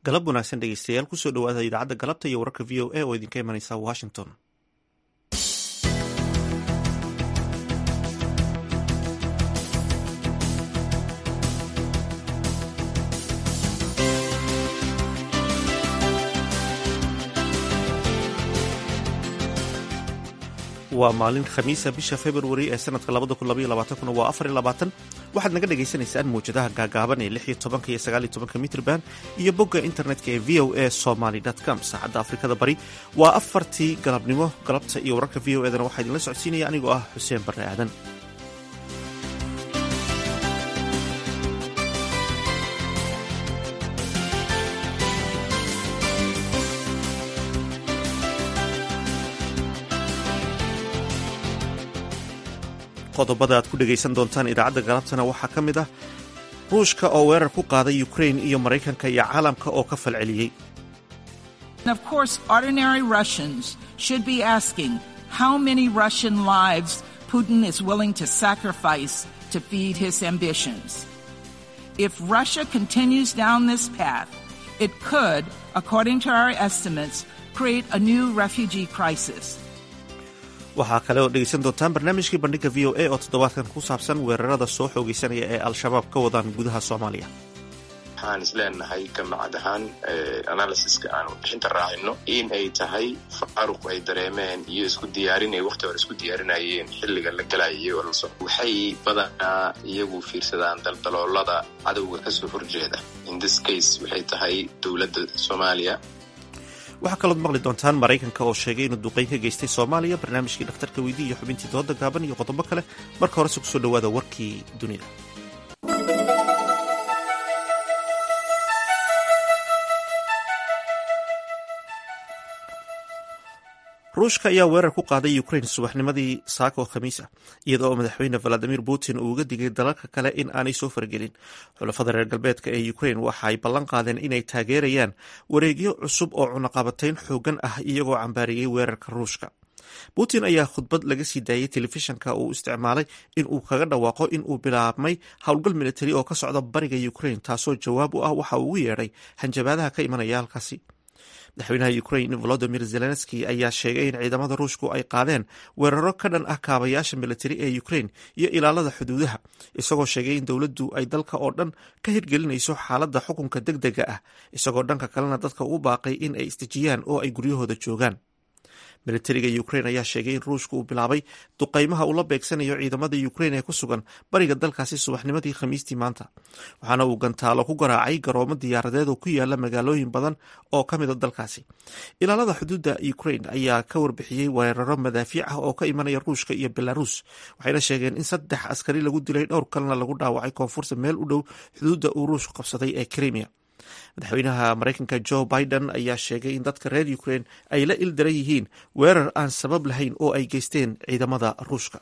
galab wanaagsan dhegeystayaal kusoo dhawaada idaacadda galabta iyo wararka v o a oo idinka imanaysa washington waa maalin khamiisa bisha februari ee sanadka waa waxaad naga dhagaysanaysaan mawjadaha gaagaaban ee iyo mitrban iyo bogga internetka ee v o a somaly com saacadda afrikada bari waa afartii galabnimo galabta iyo wararka v o edana waxaa idinla socodsiinaya anigoo ah xuseen barre aadan qodobada aad ku dhegaysan doontaan idaacadda galabtana waxaa ka mid ah ruushka oo weerar ku qaaday ukrain iyo maraykanka iyo caalamka oo ka falceliyey Of course, ordinary Russians should be asking how many Russian lives Putin is willing to sacrifice to feed his ambitions. If Russia continues down this path, it could, according to our estimates, create a new refugee crisis. waxaa kale oo dhegaysan doontaan barnaamijkii bandhigga v o a oo toddobaadkan ku saabsan weerarada soo xoogaysanaya ee al-shabaab ka wadaan gudaha soomaaliya waxaan isleenahay jamacad ahaan analysiska aan warbixinta raacino in ay tahay faaruq ay dareemeen iyo isku diyaarin ay waqti hore isku diyaarinayeen xilliga la galayo waxay badanaa iyagu fiirsadaan daldaloolada cadowga kasoo horjeeda in this case waxay tahay dowladda soomaaliya waxaa kalood maqli doontaan maraykanka oo sheegay inuu duqeyn ka geystay soomaaliya barnaamijkii dhakhtarka weydii iyo xubintii dooda gaaban iyo qodobo kale marka horese kusoo dhowaada warkii dunida ruushka ayaa weerar ku qaaday ukrain subaxnimadii saaka oo khamiis ah iyada oo madaxweyne valadimir putin uu uga digay dalalka kale in aanay soo faragelin xulafada reer galbeedka ee ukrain waxa ay ballan qaadeen inay taageerayaan wareegyo cusub oo cunaqabatayn xoogan ah iyagoo cambaariyey weerarka ruushka putin ayaa khudbad laga sii daayey telefishanka uu isticmaalay in uu kaga dhawaaqo in uu bilaabmay howlgal militari oo ka socda bariga ukrain taasoo jawaab u ah waxa uu ugu yeedhay hanjabaadaha ka imanaya halkaasi madaxweynaha ukrain volodimir zelenski ayaa sheegay in ciidamada ruushku ay qaadeen weeraro ka dhan ah kaabayaasha militari ee ukrain iyo ilaalada xuduudaha isagoo sheegay in dowladdu ay dalka oo dhan ka hirgelinayso xaaladda xukunka deg dega ah isagoo dhanka kalena dadka ugu baaqay in ay isdejiyaan oo ay guryahooda joogaan militariga ukrain ayaa sheegay in ruushku uu bilaabay duqaymaha uu la beegsanayo ciidamada ukrain ee ku sugan bariga dalkaasi subaxnimadii khamiistii maanta waxaana uu gantaalo ku garaacay garoomo diyaaradeed oo ku yaala magaalooyin badan oo ka mida dalkaasi ilaalada xuduudda ukrain ayaa ka warbixiyey weeraro madaafiic ah oo ka imanaya ruushka iyo belarus waxayna sheegeen in saddex askari lagu dilay dhowr kalena lagu dhaawacay koonfurta meel u dhow xuduudda uu ruushku qabsaday ee krimiya madaxweynaha maraykanka jo biden ayaa sheegay in dadka reer ukrain ay la ildaran yihiin weerar aan sabab lahayn oo ay geysteen ciidamada ruushka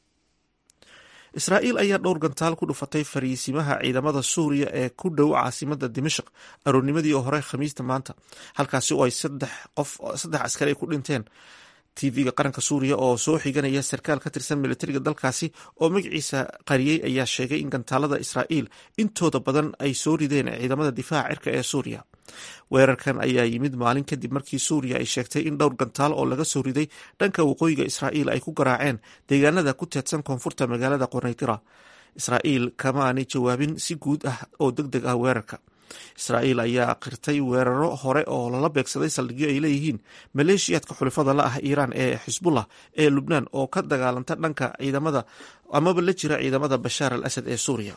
israa'iil ayaa dhowr gantaal ku dhufatay fariisimaha ciidamada suuriya ee ku dhow caasimada dimashq aroornimadii oo hore khamiista maanta halkaasi oo ay saddex qof saddex askari ay ku dhinteen tv-ga qaranka suuriya oo soo xiganaya sarkaal ka tirsan militariga dalkaasi oo magaciisa qariyey ayaa sheegay in gantaalada israa'iil intooda badan ay soo rideen ciidamada difaaca cirka ee suuriya weerarkan ayaa yimid maalin kadib markii suuriya ay sheegtay in dhowr gantaal oo laga soo riday dhanka waqooyiga israa'iil ay ku garaaceen deegaanada ku teedsan koonfurta magaalada qornaytira israa'iil kama aanay jawaabin si guud ah oo deg deg ah weerarka israa'iil ayaa qirtay weeraro hore oo lala beegsaday saldhigyo ay leeyihiin maleeshiyaadka xulifada la ah iiraan ee xisbullah ee lubnaan oo ka dagaalanta dhanka ciidamada amaba la jira ciidamada bashaar al asad ee suuriya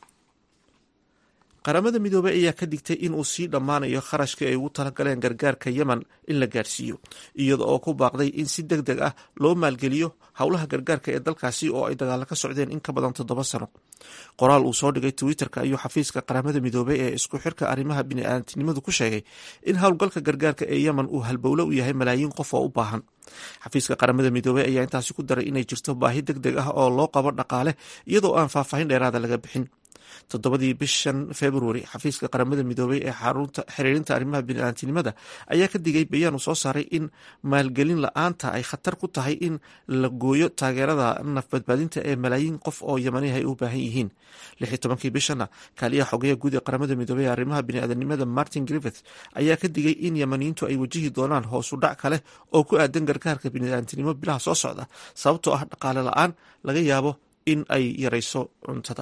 qaramada midoobey ayaa ka digtay in uu sii dhammaanayo kharashkii ay ugu talagaleen gargaarka yemen in la gaarsiiyo iyada oo ku baaqday in si deg deg ah loo maalgeliyo howlaha gargaarka ee dalkaasi oo ay dagaalo ka socdeen in ka badan toddoba sano qoraal uu soo dhigay twitter-ka ayuu xafiiska qaramada midoobey ee isku xirka arrimaha bini-aadantinimadu ku sheegay in howlgalka gargaarka ee yemen uu halbowlo u yahay malaayiin qof oo u baahan xafiiska qaramada midoobey ayaa intaasi ku daray inay jirto baahi deg deg ah oo loo qabo dhaqaale iyadoo aan faahfaahin dheeraada laga bixin toddobadii bishan februari xafiiska qaramada midoobay ee xarunta xiriirinta arrimaha bini'aantinimada ayaa ka digay bayaan uu soo saaray in maalgelin la-aanta ay khatar ku tahay in la gooyo taageerada nafbadbaadinta ee malaayiin qof oo yamaniha ay u baahan yihiin lix iyo tobankii bishana kaaliyaha xogeya guud ee qaramada midoobey ee arrimaha bini'aadanimada martin griffith ayaa ka digay in yamaniyiintu ay wajihi doonaan hoosu dhac kale oo ku aadan gargaarka bini'aadantinimo bilaha soo socda sababtoo ah dhaqaale la-aan laga yaabo in ay yarayso cuntada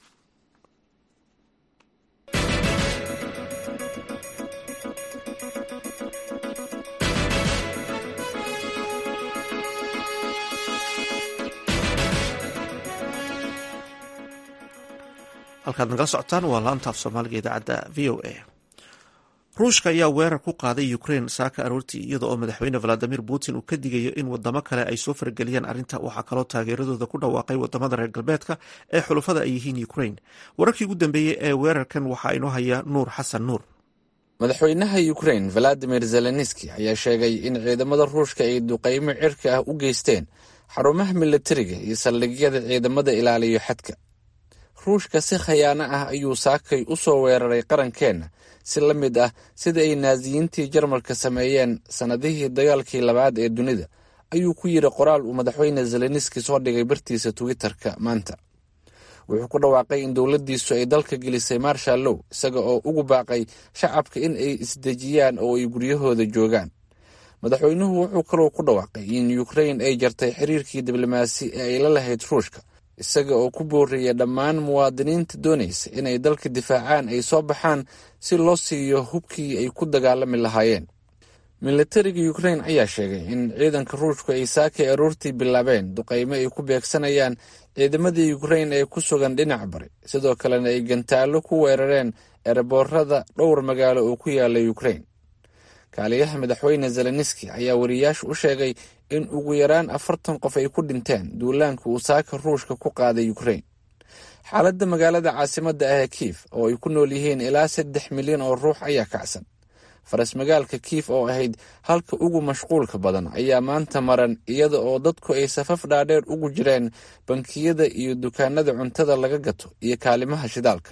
halkaad nagala socotaan waa laanta af soomaaliga idaacadda v o a ruushka ayaa weerar ku qaaday ukraine saaka aroortii iyada oo madaxweyne valadimir putin uu ka digayo in wadamo kale ay soo farageliyaan arrinta waxaa kaloo taageeradooda ku dhawaaqay wadamada reer galbeedka ee xulafada ay yihiin ukraine wararkii ugu dambeeyey ee weerarkan waxaa inoo haya nuur xasan nuur madaxweynaha ukraine valadimir zelenski ayaa sheegay in ciidamada ruushka ay duqeymo cirka ah u geysteen xarumaha militariga iyo saldhigyada ciidamada ilaaliyo xadka ruushka si khayaano ah ayuu saakay u soo weeraray qarankeenna si la mid ah sida ay naasiyiintii jarmalka sameeyeen sannadihii dagaalkii labaad ee dunida ayuu ku yidhi qoraal uu madaxweyne zelenski soo dhigay bartiisa twitter-ka maanta wuxuu ku dhawaaqay in dowladdiisu ay dalka gelisay marshallow isaga oo ugu baaqay shacabka in ay isdejiyaan oo ay guryahooda joogaan madaxweynuhu wuxuu kaloo ku dhawaaqay in ukrain ay jartay xiriirkii diblomaasi ee ay la lahayd ruushka isaga oo ku booriyay dhammaan muwaadiniinta doonaysa inay dalka difaacaan ay soo baxaan si loo siiyo hubkii ay ku dagaalami lahaayeen militariga ukrain ayaa sheegay in ciidanka ruushku ay saakay aroortii bilaabeen duqeymo ay ku beegsanayaan ciidamada ukrain ee ku sugan dhinac bari sidoo kalena ay gantaallo ku weerareen ereboorada dhowr magaalo oo ku yaala ukrain kaaliyaha madaxweyne zelenski ayaa wariyaasha u sheegay in ugu yaraan afartan qof ay ku dhinteen duulaanka uu saaka ruushka ku qaaday ukrain xaaladda magaalada caasimadda ah ee kiif oo ay ku nool yihiin ilaa saddex milyan oo ruux ayaa kacsan faras magaalka kiif oo ahayd halka ugu mashquulka badan ayaa maanta maran iyada oo dadku ay safaf dhaadheer ugu jireen bankiyada iyo dukaanada cuntada laga gato iyo kaalimaha shidaalka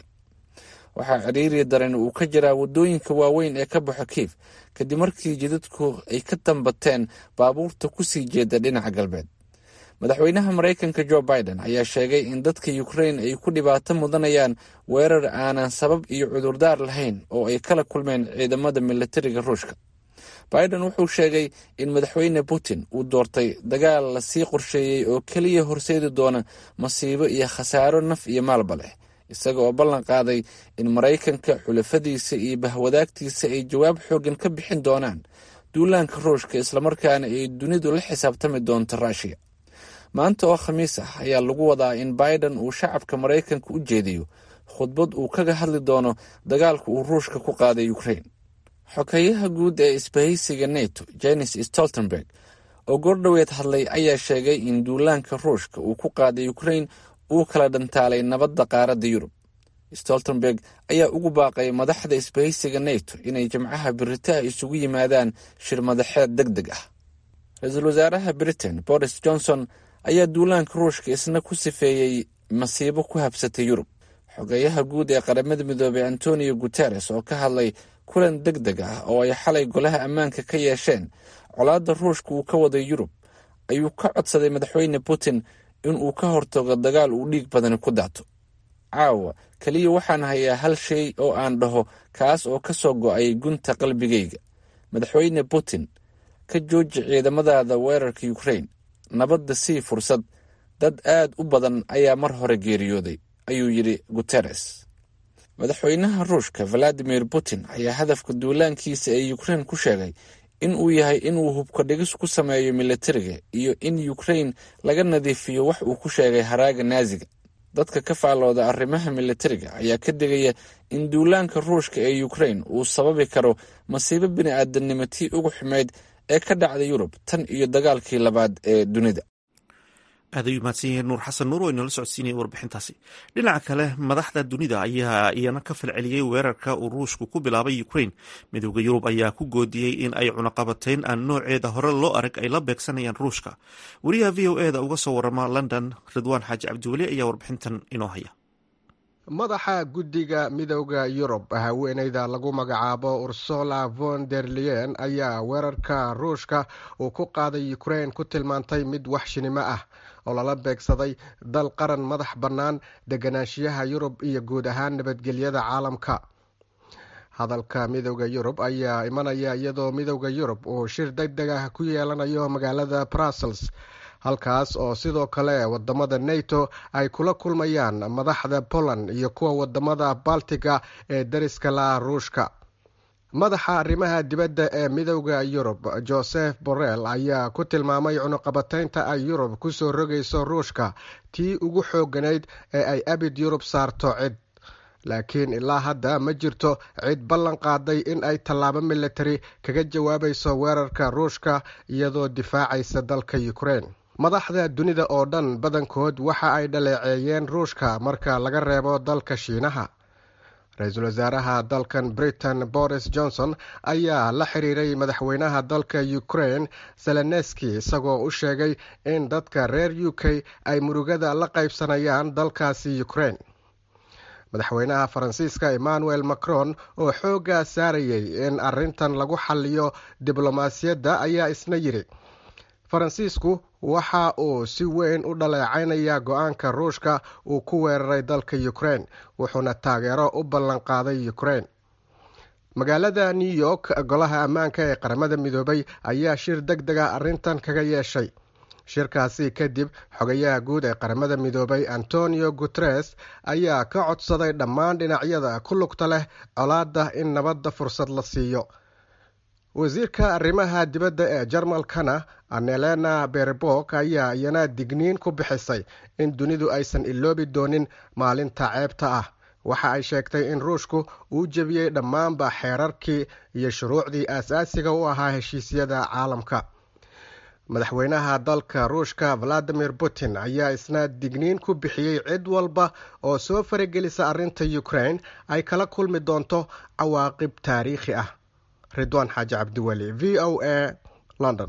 waxaa ciriiri daran uu ka jiraa waddooyinka waaweyn ee ka baxo kiif kadib markii jidadku ay ka dambateen baabuurta ku sii jeeda dhinaca galbeed madaxweynaha maraykanka jo biden ayaa sheegay in dadka ukrain ay ku dhibaato mudanayaan weerar aanan sabab iyo cudurdaar lahayn oo ay kala kulmeen ciidamada militariga ruushka biden wuxuu sheegay in madaxweyne putin uu doortay dagaal lasii qorsheeyey oo keliya horseedi doona masiibo iyo khasaaro naf iyo maalba leh isaga oo ballan qaaday in maraykanka xulafadiisa iyo bahwadaagtiisa ay jawaab xooggan ka bixin doonaan duulaanka ruushka islamarkaana ay dunidu la xisaabtami doonto ruushiya maanta oo khamiis ah ayaa lagu wadaa in biden uu shacabka maraykanka u jeediyo khudbad uu kaga hadli doono dagaalka uu ruushka ku qaaday ukrain xogeyaha guud ee isbahaysiga neto jenis stoltenberg oo goordhoweed hadlay ayaa sheegay in duulaanka ruushka uu ku qaaday ukrain uu kala dhantaalay nabadda qaaradda yurub stoltenberg ayaa ugu baaqay madaxda isbahaysiga neto inay jimcaha biritaha isugu yimaadaan shir madaxeed deg deg ah ra-iisul wasaaraha britain boris johnson ayaa duulaanka ruushka isna ku sifeeyey masiibo ku habsatay yurub xogeyaha guud ee qaramada midoobey antonio guteres oo ka hadlay kulan deg deg ah oo ay xalay golaha ammaanka ka yeesheen colaadda ruushka uu ka waday yurub ayuu ka codsaday madaxweyne putin in uu ka hortago dagaal uu dhiig badani ku daato caawa keliya waxaan hayaa hal shay oo aan dhaho kaas oo ka soo go'ay gunta qalbigayga madaxweyne putin ka jooji ciidamadaada weerarka ukrain nabadda sii fursad dad aad u badan ayaa mar hore geeriyooday ayuu yidhi guteres madaxweynaha ruushka valadimir putin ayaa hadafka duulaankiisa ee ukrain ku sheegay in uu yahay inuu hubka dhigis ku sameeyo militariga iyo in ukrain laga nadiifiyo wax uu ku sheegay haraaga naaziga dadka ka faallooda arrimaha militariga ayaa ka digaya in duulaanka ruushka ee ukrain uu sababi karo masiibo bini-aadamnimo tii ugu xumeyd ee ka dhacda yurub tan iyo dagaalkii labaad ee dunida aad ayuu mahadsan yahay nuur xasan nuur oo inala socodsiinaya warbixintaasi dhinaca kale madaxda dunida ayaa iyana ka falceliyey weerarka uu ruushku ku bilaabay ukrain midooda yurub ayaa ku goodiyey in ay cunaqabatayn aan nooceeda hore loo arag ay la beegsanayaan ruushka wariyaha v o eda uga soo warama london ridwaan xaaji cabdiweli ayaa warbixintan inoo haya madaxa guddiga midowda yurub haweeneyda lagu magacaabo ursula von der leyen ayaa weerarka ruushka uu ku qaaday ukrain ku tilmaantay mid waxshinimo ah oo lala beegsaday dal qaran madax bannaan deganaanshiyaha yurub iyo guud ahaan nabadgelyada caalamka hadalka midowda yurub ayaa imanaya iyadoo midowda yurub uu shir deg deg ah ku yeelanayo magaalada brussels halkaas oo sidoo kale wadamada nato ay kula kulmayaan madaxda poland iyo kuwa wadamada baltiga ee dariska la ruushka madaxa arrimaha dibadda ee midowda yurub joseph borrell ayaa ku tilmaamay cunuqabataynta ay yurub kusoo rogayso ruushka tii ugu xooganayd ee ay abid yurub saarto cid laakiin ilaa hadda ma jirto cid ballan qaaday in ay tallaabo militari kaga jawaabayso weerarka ruushka iyadoo difaacaysa dalka ukrain madaxda dunida oo dhan badankood waxa ay dhaleeceeyeen ruushka marka laga reebo dalka shiinaha ra-iisul wasaaraha dalkan britain boris johnson ayaa la xiriiray madaxweynaha dalka ukrain zelenski isagoo u sheegay in dadka reer u k ay murugada la qaybsanayaan dalkaasi ukrain madaxweynaha faransiiska emmanuel macron oo xoogga saarayay in arintan lagu xaliyo diblomaasiyadda ayaa isna yidhi faransiisku waxa uu si weyn u dhaleecaynayaa go-aanka ruushka uu ku weeraray dalka ukrain wuxuuna taageero u ballan qaaday ukrain magaalada new york golaha ammaanka ee qaramada midoobay ayaa shir deg deg a arrintan kaga yeeshay shirkaasi kadib xogayaha guud ee qaramada midoobay antonio guteres ayaa ka codsaday dhammaan dhinacyada ku lugta leh colaadda in nabadda fursad la siiyo wasiirka arrimaha dibadda ee jarmalkana anelena berbok ayaa iyana digniin ku bixisay in dunidu aysan iloobi doonin maalinta ceebta ah waxa ay sheegtay in ruushku uu jebiyey dhammaanba xeerarkii iyo shuruucdii aasaasiga u ahaa heshiisyada caalamka madaxweynaha dalka ruushka valadimir putin ayaa isna digniin ku bixiyey cid walba oo soo faragelisa arrinta ukrain ay kala kulmi doonto cawaaqib taariikhi ah ridwaan xaaji cabdiweli v o a london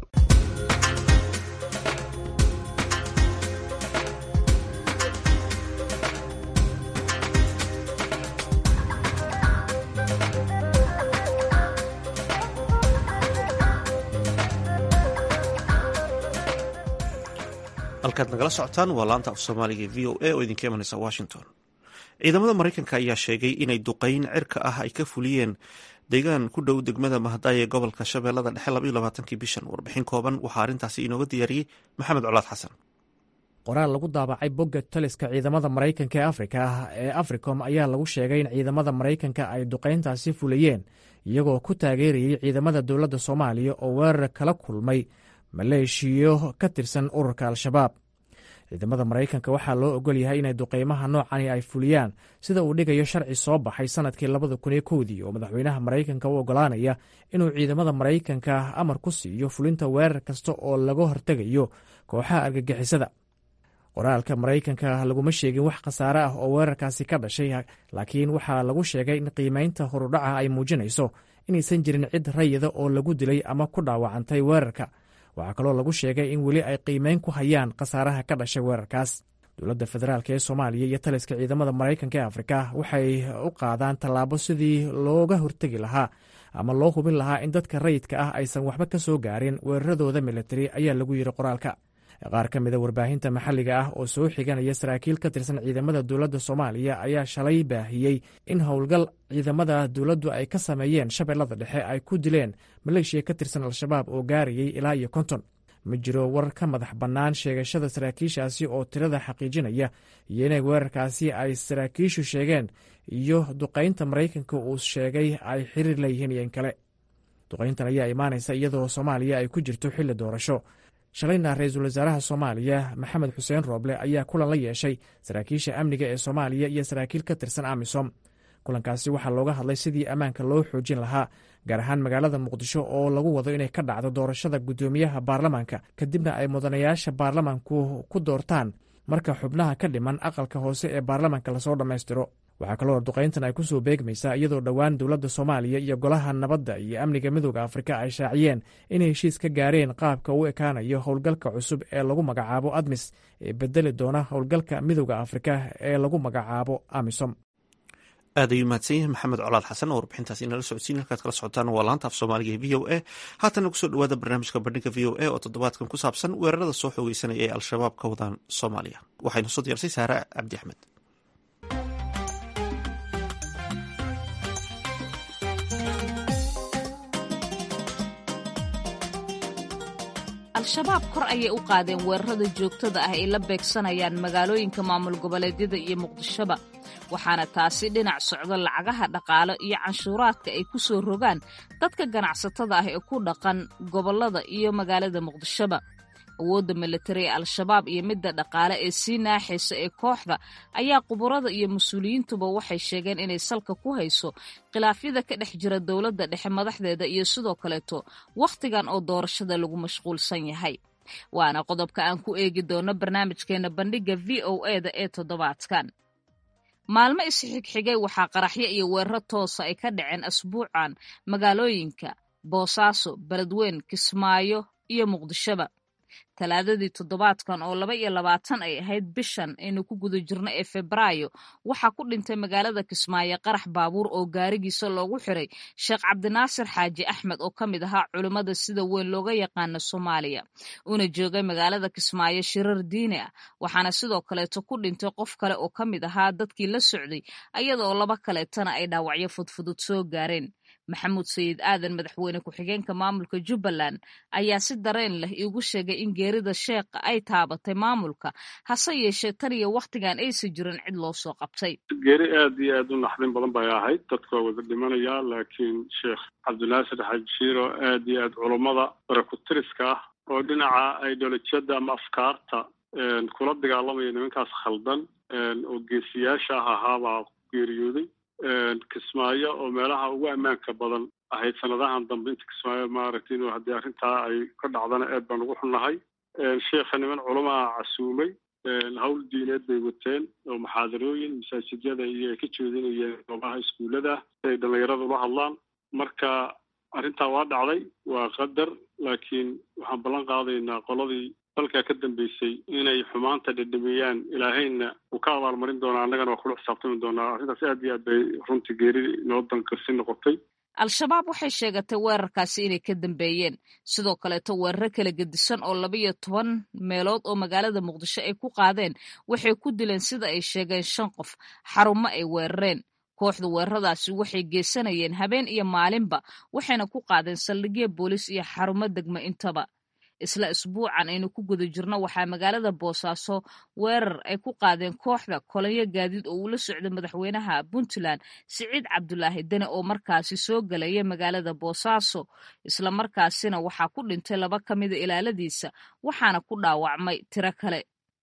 halkaad nagala socotaan waa laanta af soomaaliga v o a oo idinka imanaysa washington ciidamada maraykanka ayaa sheegay inay duqeyn cirka ah ay ka fuliyeen deegaan ku dhow degmada mahadaay ee gobolka shabeellada dhexe labaiyo labaatankii bishan warbixin kooban waxaa arrintaasi inooga diyaariyey maxamed colaad xasan qoraal lagu daabacay bogga taliska ciidamada maraykanka ee afrika ah ee africom ayaa lagu sheegay in ciidamada maraykanka ay duqayntaasi fuliyeen iyagoo ku taageerayay ciidamada dowladda soomaaliya oo weerar kala kulmay maleeshiyo ka tirsan ururka al-shabaab ciidamada maraykanka waxaa loo ogol yahay inay duqeymaha noocani ay fuliyaan sida uu dhigayo sharci soo baxay sanadkii labada kun iyo kowdii oo madaxweynaha maraykanka u ogolaanaya inuu ciidamada maraykanka amar ku siiyo fulinta weerar kasta oo laga hortegayo kooxaha argagixisada qoraalka maraykanka laguma sheegin wax khasaare ah oo weerarkaasi ka dhashay laakiin waxaa lagu sheegay in qiimaynta horudhaca ay muujinayso inaysan jirin cid rayida oo lagu dilay ama ku dhaawacantay weerarka waxaa kaloo lagu sheegay in weli ay qiimeyn ku hayaan khasaaraha ka dhashay weerarkaas dowladda federaalk ee soomaaliya iyo taliska ciidamada maraykanka ee afrika waxay u qaadaan tallaabo sidii looga hortegi lahaa ama loo hubin lahaa in dadka rayidka ah aysan waxba ka soo gaarin weeraradooda militari ayaa lagu yidhi qoraalka qaar ka mida warbaahinta maxalliga ah oo soo xiganaya saraakiil ka tirsan ciidamada dowladda soomaaliya ayaa shalay baahiyey in howlgal ciidamada dowladdu ay ka sameeyeen shabeellada dhexe ay ku dileen maleeshiya ka tirsan al-shabaab oo gaarayay ilaa iyo konton ma jiro warar ka madax bannaan sheegashada saraakiishaasi oo tirada xaqiijinaya iyo inay weerarkaasi ay saraakiishu sheegeen iyo duqaynta maraykanka uu sheegay ay xiriir leeyihiin iyo in kale duqayntan ayaa imaanaysa iyadoo soomaaliya ay ku jirto xilli doorasho shalayna ra-iisul wasaaraha soomaaliya maxamed xuseen rooble ayaa kulan la yeeshay saraakiisha amniga ee soomaaliya iyo saraakiil ka tirsan amisom kulankaasi waxaa looga hadlay sidii ammaanka loo xoojin lahaa gaar ahaan magaalada muqdisho oo lagu wado inay ka dhacdo doorashada guddoomiyaha baarlamaanka kadibna ay mudanayaasha baarlamaanku ku doortaan marka xubnaha ka dhiman aqalka hoose ee baarlamaanka lasoo dhammaystiro waxaa kaloo duqayntan ay ku soo beegmaysaa iyadoo dhowaan dowladda soomaaliya iyo golaha nabadda iyo amniga midooda afrika ay shaaciyeen inay heshiis ka gaareen qaabka u ekaanayo howlgalka cusub ee lagu magacaabo admis ee bedeli doona howlgalka midooda afrika ee lagu magacaabo amisom aad ayuu mahadsan yahay maxamed colaad xasan oo warbixintaas inala socodsiin halkaad kala socotaan waa laanta af soomaaliga ee v o a haatana kusoo dhawaada barnaamijka bandhiga v o a oo toddobaadkan ku saabsan weerarada soo xoogeysanaya ee al-shabaab ka wadaan soomaaliya waxaynu soo diyaarsay saare cabdi axmed al-shabaab kor ayay u qaadeen weerarada joogtada ah ay la beegsanayaan magaalooyinka maamul goboleedyada iyo muqdishoba waxaana taasi dhinac socdo lacagaha dhaqaale iyo canshuuraadka ay ku soo rogaan dadka ganacsatada ah ee ku dhaqan gobollada iyo magaalada muqdishoba awoodda militari ee al-shabaab iyo midda dhaqaale ee sii naaxaysa ee kooxda ayaa quburada iyo mas-uuliyiintuba waxay sheegeen inay salka ku hayso khilaafyada ka dhex jira dowladda dhexe madaxdeeda iyo sidoo kaleeto wakhtigan oo doorashada lagu mashquulsan yahay waana qodobka aan ku eegi doono barnaamijkeena bandhigga v o e da ee toddobaadkan maalmo isxigxigay waxaa qaraxyo iyo weeraro toosa ay ka dhaceen asbuucan magaalooyinka boosaaso beledweyn kismaayo iyo muqdishoba talaadadii toddobaadkan oo laba iyo labaatan ay ahayd bishan aynu ku guda jirno ee febraayo waxaa ku dhintay magaalada kismaayo qarax baabuur oo gaarigiisa loogu xiray sheekh cabdinaasir xaaji axmed oo ka mid ahaa culimmada sida weyn looga yaqaano soomaaliya una joogay magaalada kismaayo shirar diini ah waxaana sidoo kaleeto ku dhintay qof kale oo ka mid ahaa dadkii la socday ayada oo laba kaleetana ay dhaawacyo fudfudud soo gaareen maxamuud sayid aadan madaxweyne ku-xigeenka maamulka jubbaland ayaa si dareen leh iigu sheegay in geerida sheekha ay taabatay maamulka hase yeeshee tan iyo wakhtigan aysan jirin cid loo soo qabtay geeri aad iyo aad u naxdin badan bay ahayd dadka waa wada dhimanaya laakiin sheekh cabdinaasir xaaji shiiro aad iyo aad culummada barakutiriska ah oo dhinaca ideolojiyadda ama afkaarta kula dagaalamaya nimankaas khaldan oo geesiyaasha ah ahaabaa geeriyooday kismaayo oo meelaha ugu ammaanka badan ahayd sanadahan dambe inta kismaayo maaragtay inuu haddii arrintaa ay ka dhacdana aad baan ugu xunnahay sheekha niman culamaa casuumay hawl diineed bay wateen oo muxaadarooyin masaajidyada iyo ay ka jeedinayeen goobaha iskuullada si ay dhallinyarada ula hadlaan marka arrintaa waa dhacday waa qadar laakiin waxaan ballan qaadaynaa qoladii dalkaa ka dambeysay inay xumaanta dhedhamiyaan ilaahayna uu ka abaalmarin doonaa annagana waa kula xisaabtami doonaa arrintaas aad iyo aad bay runtii geeri noo dankarsi noqotay al-shabaab waxay sheegatay weerarkaasi inay ka dambeeyeen sidoo kaleeto weeraro kala gedisan oo labaiyo toban meelood oo magaalada muqdisho ay ku qaadeen waxay ku dileen sida ay sheegeen shan qof xarumo ay weerareen kooxda weeraradaasi waxay geysanayeen habeen iyo maalinba waxayna ku qaadeen saldhigyo boolis iyo xarumo degmo intaba isla isbuucan aynu ku guda jirno waxaa magaalada boosaaso weerar ay ku qaadeen kooxda kolonyo gaadiid oo uu la socday madaxweynaha puntland siciid cabdulaahi dene oo markaasi soo galaya magaalada boosaaso isla markaasina waxaa ku dhintay laba ka mida ilaaladiisa waxaana ku dhaawacmay tiro kale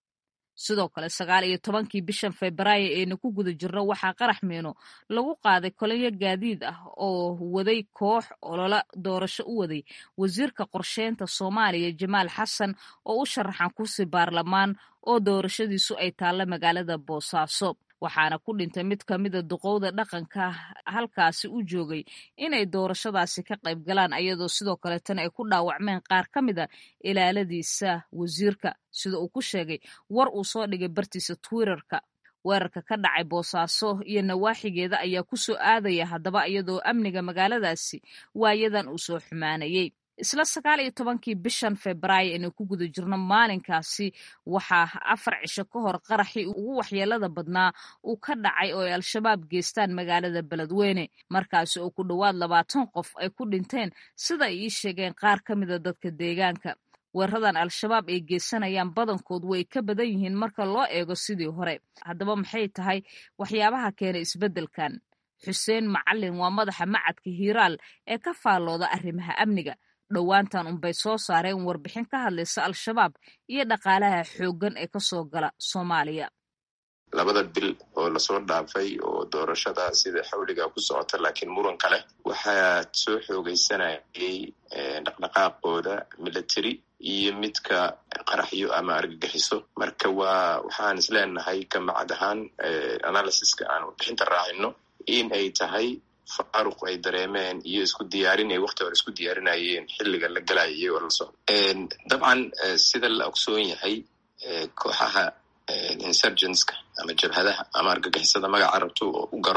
sidoo kale sagaal iyo tobankii bishan febraayo eena ku guda jirno waxaa qarax miino lagu qaaday kolonyo gaadiid ah oo waday koox olola doorasho u waday wasiirka qorsheynta soomaaliya jamaal xasan oo u sharaxan kursi baarlamaan oo doorashadiisu ay taalla magaalada boosaaso waxaana ku dhintay mid ka mida duqowda dhaqanka halkaasi u joogay inay doorashadaasi ka qayb galaan ayadoo sidoo kaleetana ay ku dhaawacmeen qaar ka mida ilaaladiisa wasiirka sida uu ku sheegay war uu soo dhigay bartiisa twitterka weerarka ka dhacay boosaaso iyo nawaaxigeeda ayaa ku soo aadaya haddaba iyadoo amniga magaaladaasi waayadan uu soo xumaanayey isla sagaal iyo tobankii bishan febraayo inay ku guda jirno maalinkaasi waxaa afar cisho ka hor qaraxii ugu waxyeelada badnaa uu ka dhacay oo ay al-shabaab geystaan magaalada beledweyne markaasi oo ku dhowaad labaatan qof ay ku dhinteen sida ay ii sheegeen qaar ka mida dadka deegaanka weeraradan al-shabaab ay geysanayaan badankood way ka badan yihiin marka loo eego sidii hore haddaba maxay tahay waxyaabaha keenay isbeddelkan xuseen macalin waa madaxa macadka hiiraal ee ka faallooda arrimaha amniga dhowaantan unbay soo saareen warbixin ka hadlaysa al-shabaab iyo dhaqaalaha xooggan ee kasoo gala soomaaliya labada bil oo lasoo dhaafay oo doorashada sida xawliga ku socota laakiin muranka leh waxaa soo xoogeysanayay dhaqdhaqaaqooda military iyo midka qaraxyo ama argagixiso marka waa waxaan isleenahay kamacad ahaan analysiska aan warbixinta raacino in ay tahay faaruq ay dareemeen iyo isku diyaarin ay wakti hore isku diyaarinayeen xilliga la galayay oo la socdo dabcan sida la ogsoon yahay kooxaha insurgenska ama jabhadaha ama argagixisada magaca rabto oo u garo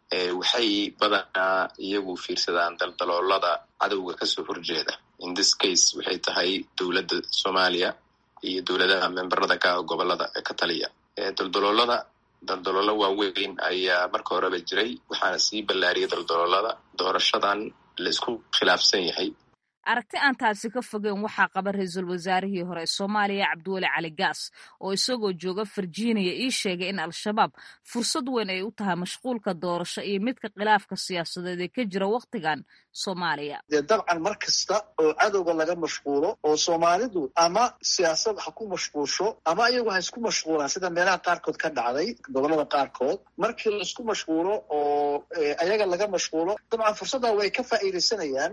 waxay badanaa iyagu fiirsadaan daldaloolada cadowga kasoo horjeeda in this case waxay tahay dowladda soomaaliya iyo dowladaha memberada ka gobolada ka taliya daldaloolada daldaloolo waaweyn ayaa marka horeba jiray waxaana sii ballaariyay daldaloolada doorashadan la isku khilaafsan yahay aragti aan taasi ka fogeen waxaa qaba ra-iisul wasaarihii hore ee soomaaliya cabdiweli cali gaas oo isagoo jooga virginia ii sheegay in al-shabaab fursad weyn ay u tahay mashquulka doorasho iyo midka khilaafka siyaasadeed ee ka jira wakhtigan soomaaliya dee dabcan mar kasta oo cadowga laga mashquulo oo soomaalidu ama siyaasad ha ku mashquulsho ama iyagu ha isku mashquulaan sida meelaha qaarkood ka dhacday gobolada qaarkood markii la isku mashquulo oo ayaga laga mashquulo dabcan fursadda way ka faa'iidaysanayaan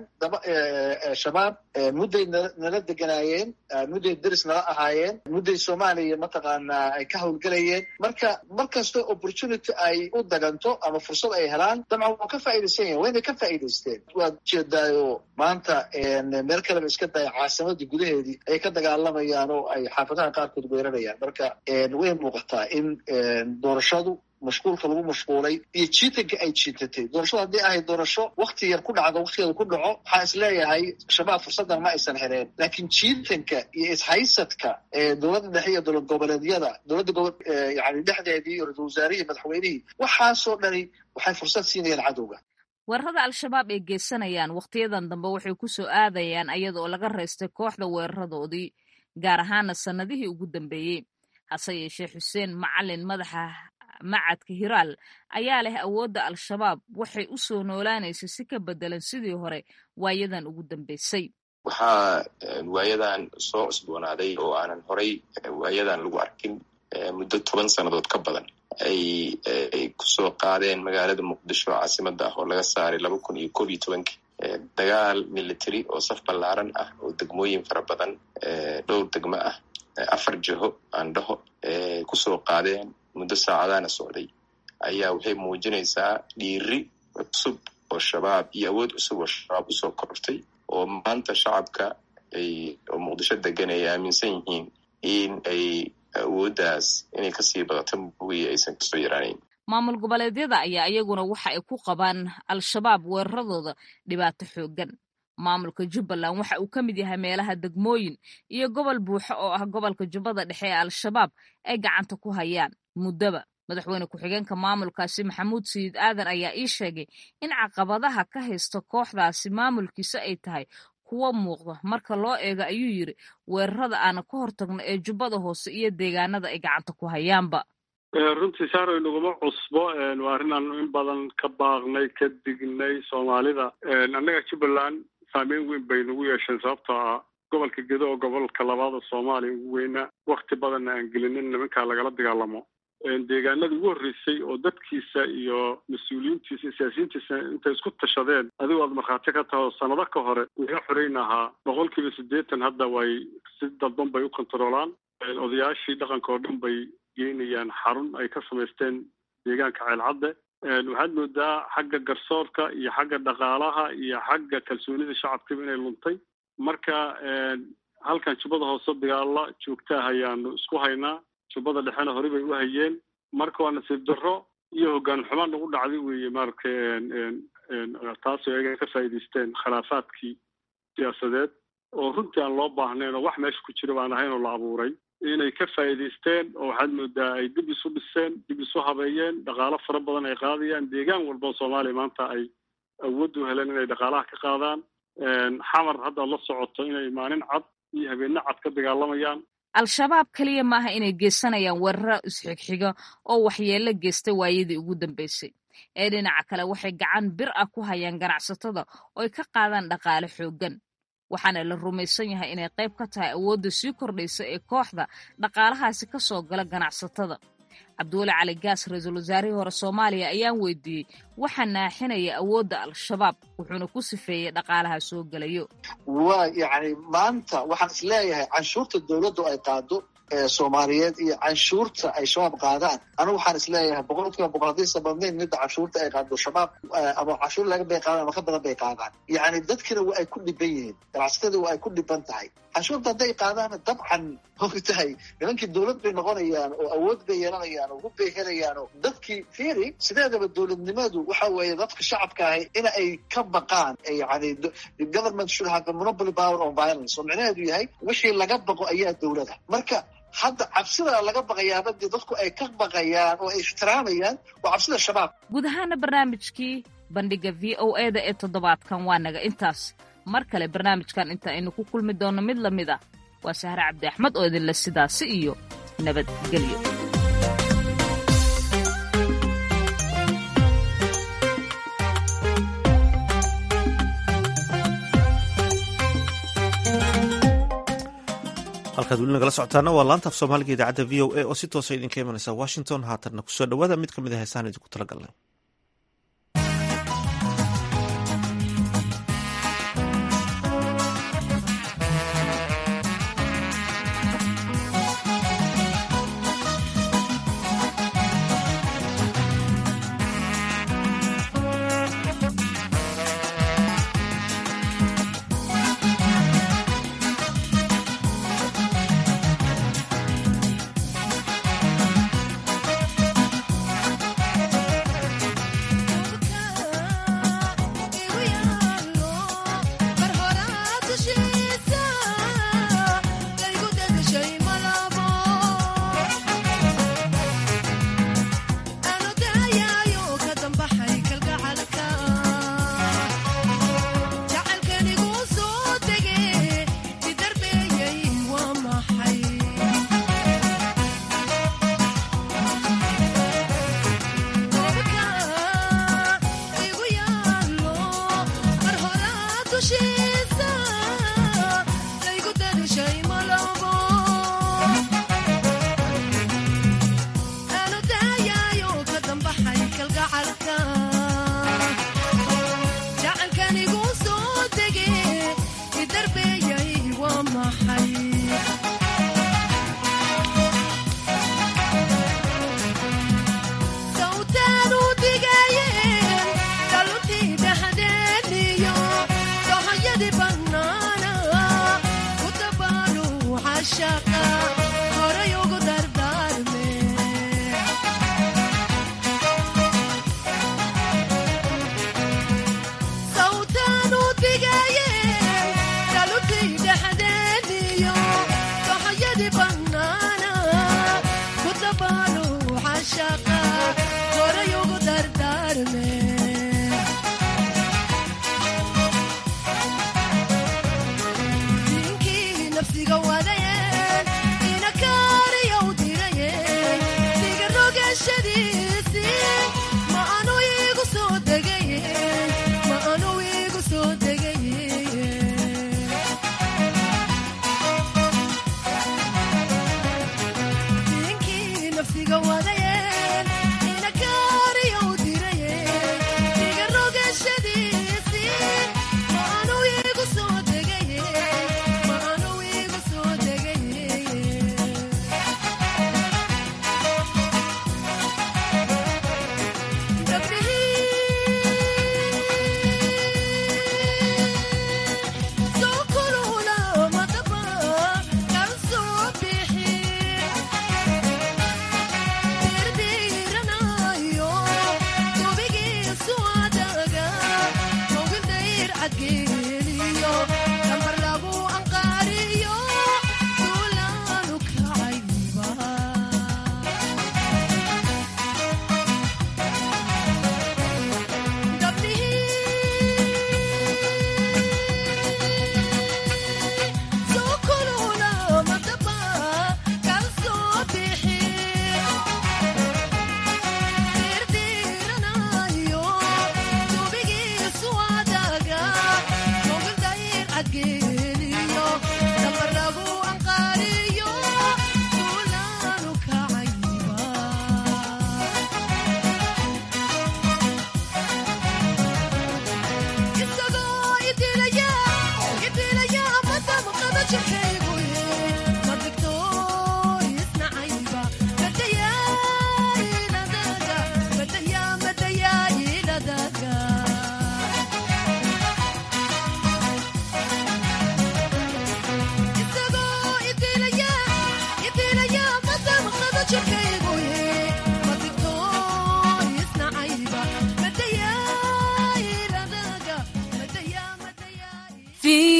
shabaab mudday nala deganaayeen mudday deris nala ahaayeen mudday soomaaliya mataqaanaa ay ka howlgelayeen marka mar kasta opportunity ay u daganto ama fursad ay helaan dabcan waa ka faa'iidaysan yahin wayna ka faa'iidaysteen waad jeedaayo maanta meel kaleba iska daya caasimadii gudaheedii ay ka dagaalamayaan oo ay xaafadaha qaarkood weerarayaan marka way muuqataa in doorashadu mashquulka lagu mashquulay iyo jiitanka ay jiitatay doorashada haddii ahayd doorasho wakti yar ku dhacdo waktigeeda ku dhaco waxaa is leeyahay shabaab fursaddan ma aysan heleen laakiin jiitanka iyo ishaysadka dowladda dhexe iyo dowlad goboleedyada dowladda gobo yani dhexdeedii iyo ra-isul wasaarihii madaxweynihii waxaasoo dhani waxay fursad siinayaan cadowga weerarada al-shabaab ay geysanayaan wakhtiyadan dambe waxay ku soo aadayaan iyada oo laga reystay kooxda weeraradoodii gaar ahaana sannadihii ugu dambeeyey hase yeeshee xuseen macalin madaxa macadka hiraal ayaa leh awoodda al-shabaab waxay u soo noolaanaysay si ka bedelan sidii hore waayadan ugu dambeysay waxaa waayadan soo cusboonaaday oo aanan horay waayadan lagu arkin muddo toban sannadood ka badan ay ay kusoo qaadeen magaalada muqdisho caasimada ah oo laga saaray laba kun iyo koob iyo tobankii dagaal military oo saf ballaaran ah oo degmooyin fara badan dhowr degmo ah afar jiho aandhaho kusoo qaadeen muddo saacadaana socday ayaa waxay muujinaysaa dhiiri cusub oo shabaab iyo awood cusub oo shabaab usoo kortay oo maanta shacabka ay oo muqdisho degan ay aaminsan yihiin in ay awooddaas inay kasii badato moogiya aysan kasoo yaraanayn maamul goboleedyada ayaa iyaguna waxa ay ku qabaan al-shabaab weeraradooda dhibaato xooggan maamulka jubbaland waxa uu ka mid yahay meelaha degmooyin iyo gobol buuxo oo ah gobolka jubbada dhexe ee al-shabaab ay gacanta ku hayaan muddoba madaxweyne ku-xigeenka maamulkaasi maxamuud sayid aadan ayaa ii sheegay in caqabadaha ka haysta kooxdaasi maamulkiisa ay tahay kuwo muuqda marka loo eego ayuu yidri weerarada aana ka hortagno ee jubbada hoose iyo deegaanada ay gacanta ku hayaanba runtii saaroy naguma cusbo waa arrinaan in badan ka baaqnay ka dignay soomaalida annaga jubbaland saameyn weyn bay nagu yeesheen sababtoo ah gobolka gedo oo gobolka labaada soomaaliya ugu weynaa wakti badanna aan gelinin nimankaa lagala dagaalamo deegaanada ugu horreysay oo dadkiisa iyo mas-uuliyiintiisa iyo siyaasiyiintiisa intay isku tashadeen adigo aad markhaati ka taho sanado ka hore laga xoreyn ahaa boqol kiiba siddeetan hadda way si dalban bay u kontaroolaan odayaashii dhaqanka oo dhan bay geynayaan xarun ay ka samaysteen deegaanka ceelcadde waxaad moodaa xagga garsoorka iyo xagga dhaqaalaha iyo xagga kalsoonida shacabkiiba inay luntay marka halkan jubbada hoose dagaalla joogtaah ayaanu isku haynaa jubbada dhexena horey bay u hayeen marka waa nasiib darro iyo hoggaan xumaan nagu dhacday weeye maaragtay taasoo ayaga ka faa'iidaysteen khilaafaadkii siyaasadeed oo runtii aan loo baahnayn oo wax meesha ku jira baan ahayn oo la abuuray inay ka faa'iidaysteen oo waxaad moodaa ay dib isu dhiseen dib isu habeeyeen dhaqaalo fara badan ay qaadayaan deegaan walba oo soomaaliya maanta ay awood u heleen inay dhaqaalaha ka qaadaan xamar haddaad la socoto inay maalin cad iyo habeenno cad ka dagaalamayaan al-shabaab keliya maaha inay geysanayaan weeraro isxigxiga oo waxyeello geystay waayadii ugu dambeysay ee dhinaca kale waxay gacan bir ah ku hayaan ganacsatada oo ay ka qaadaan dhaqaale xooggan waxaana la rumaysan yahay inay qayb ka tahay awoodda sii kordhaysa ee kooxda dhaqaalahaasi ka soo gala ganacsatada cabdiweli cali gaas ra-iisul wasaarihii hore soomaaliya ayaan weydiiyey waxaa naaxinaya awoodda al-shabaab wuxuuna ku sifeeyey dhaqaalaha soo gelayo waa yacni maanta waxaan is leeyahay canshuurta dowladdu ay qaado soomaaliyeed iyo canshuurta ay shabaab qaadaan anigu waxaan isleeyahay boqol kiiba boqol haddaysa badnayn midda canshuurta ay qaado shabaab ama canshuur laga bay qaadaan ama ka badan bay qaadaan yacni dadkina waa ay ku dhiban yihiin ganacsatada waa ay ku dhiban tahay canshuurta hadday qaadaana dabcan ogtahay nimankii dowlad bay noqonayaan oo awood bay yeelanayaan oo hub bay helayaan oo dadkii fiiri sideedaba dowladnimadu waxa weeye dadka shacabka ahi in ay ka baqaan yani government should have a monopoly power on violence oo micnaheedu yahay wixii laga baqo ayaa dowlada marka hadda cabsida laga baqayaaba dee dadku ay ka baqayaan oo ay ixtiraamayaan waa cabsida shabaab guud ahaana barnaamijkii bandhiga v o e da ee toddobaadkan waa naga intaas mar kale barnaamijkan inta aynu ku kulmi doonno mid la mid ah waa sahre cabdi axmed oo idinle sidaasi iyo nabadgelyo halkaad weli nagala socotaana waa laanta af soomaaliga idaacadda v o a oo si toosa idinka imanaysa washington haatanna kusoo dhawaada mid ka mid a heesaan idinku tala galnay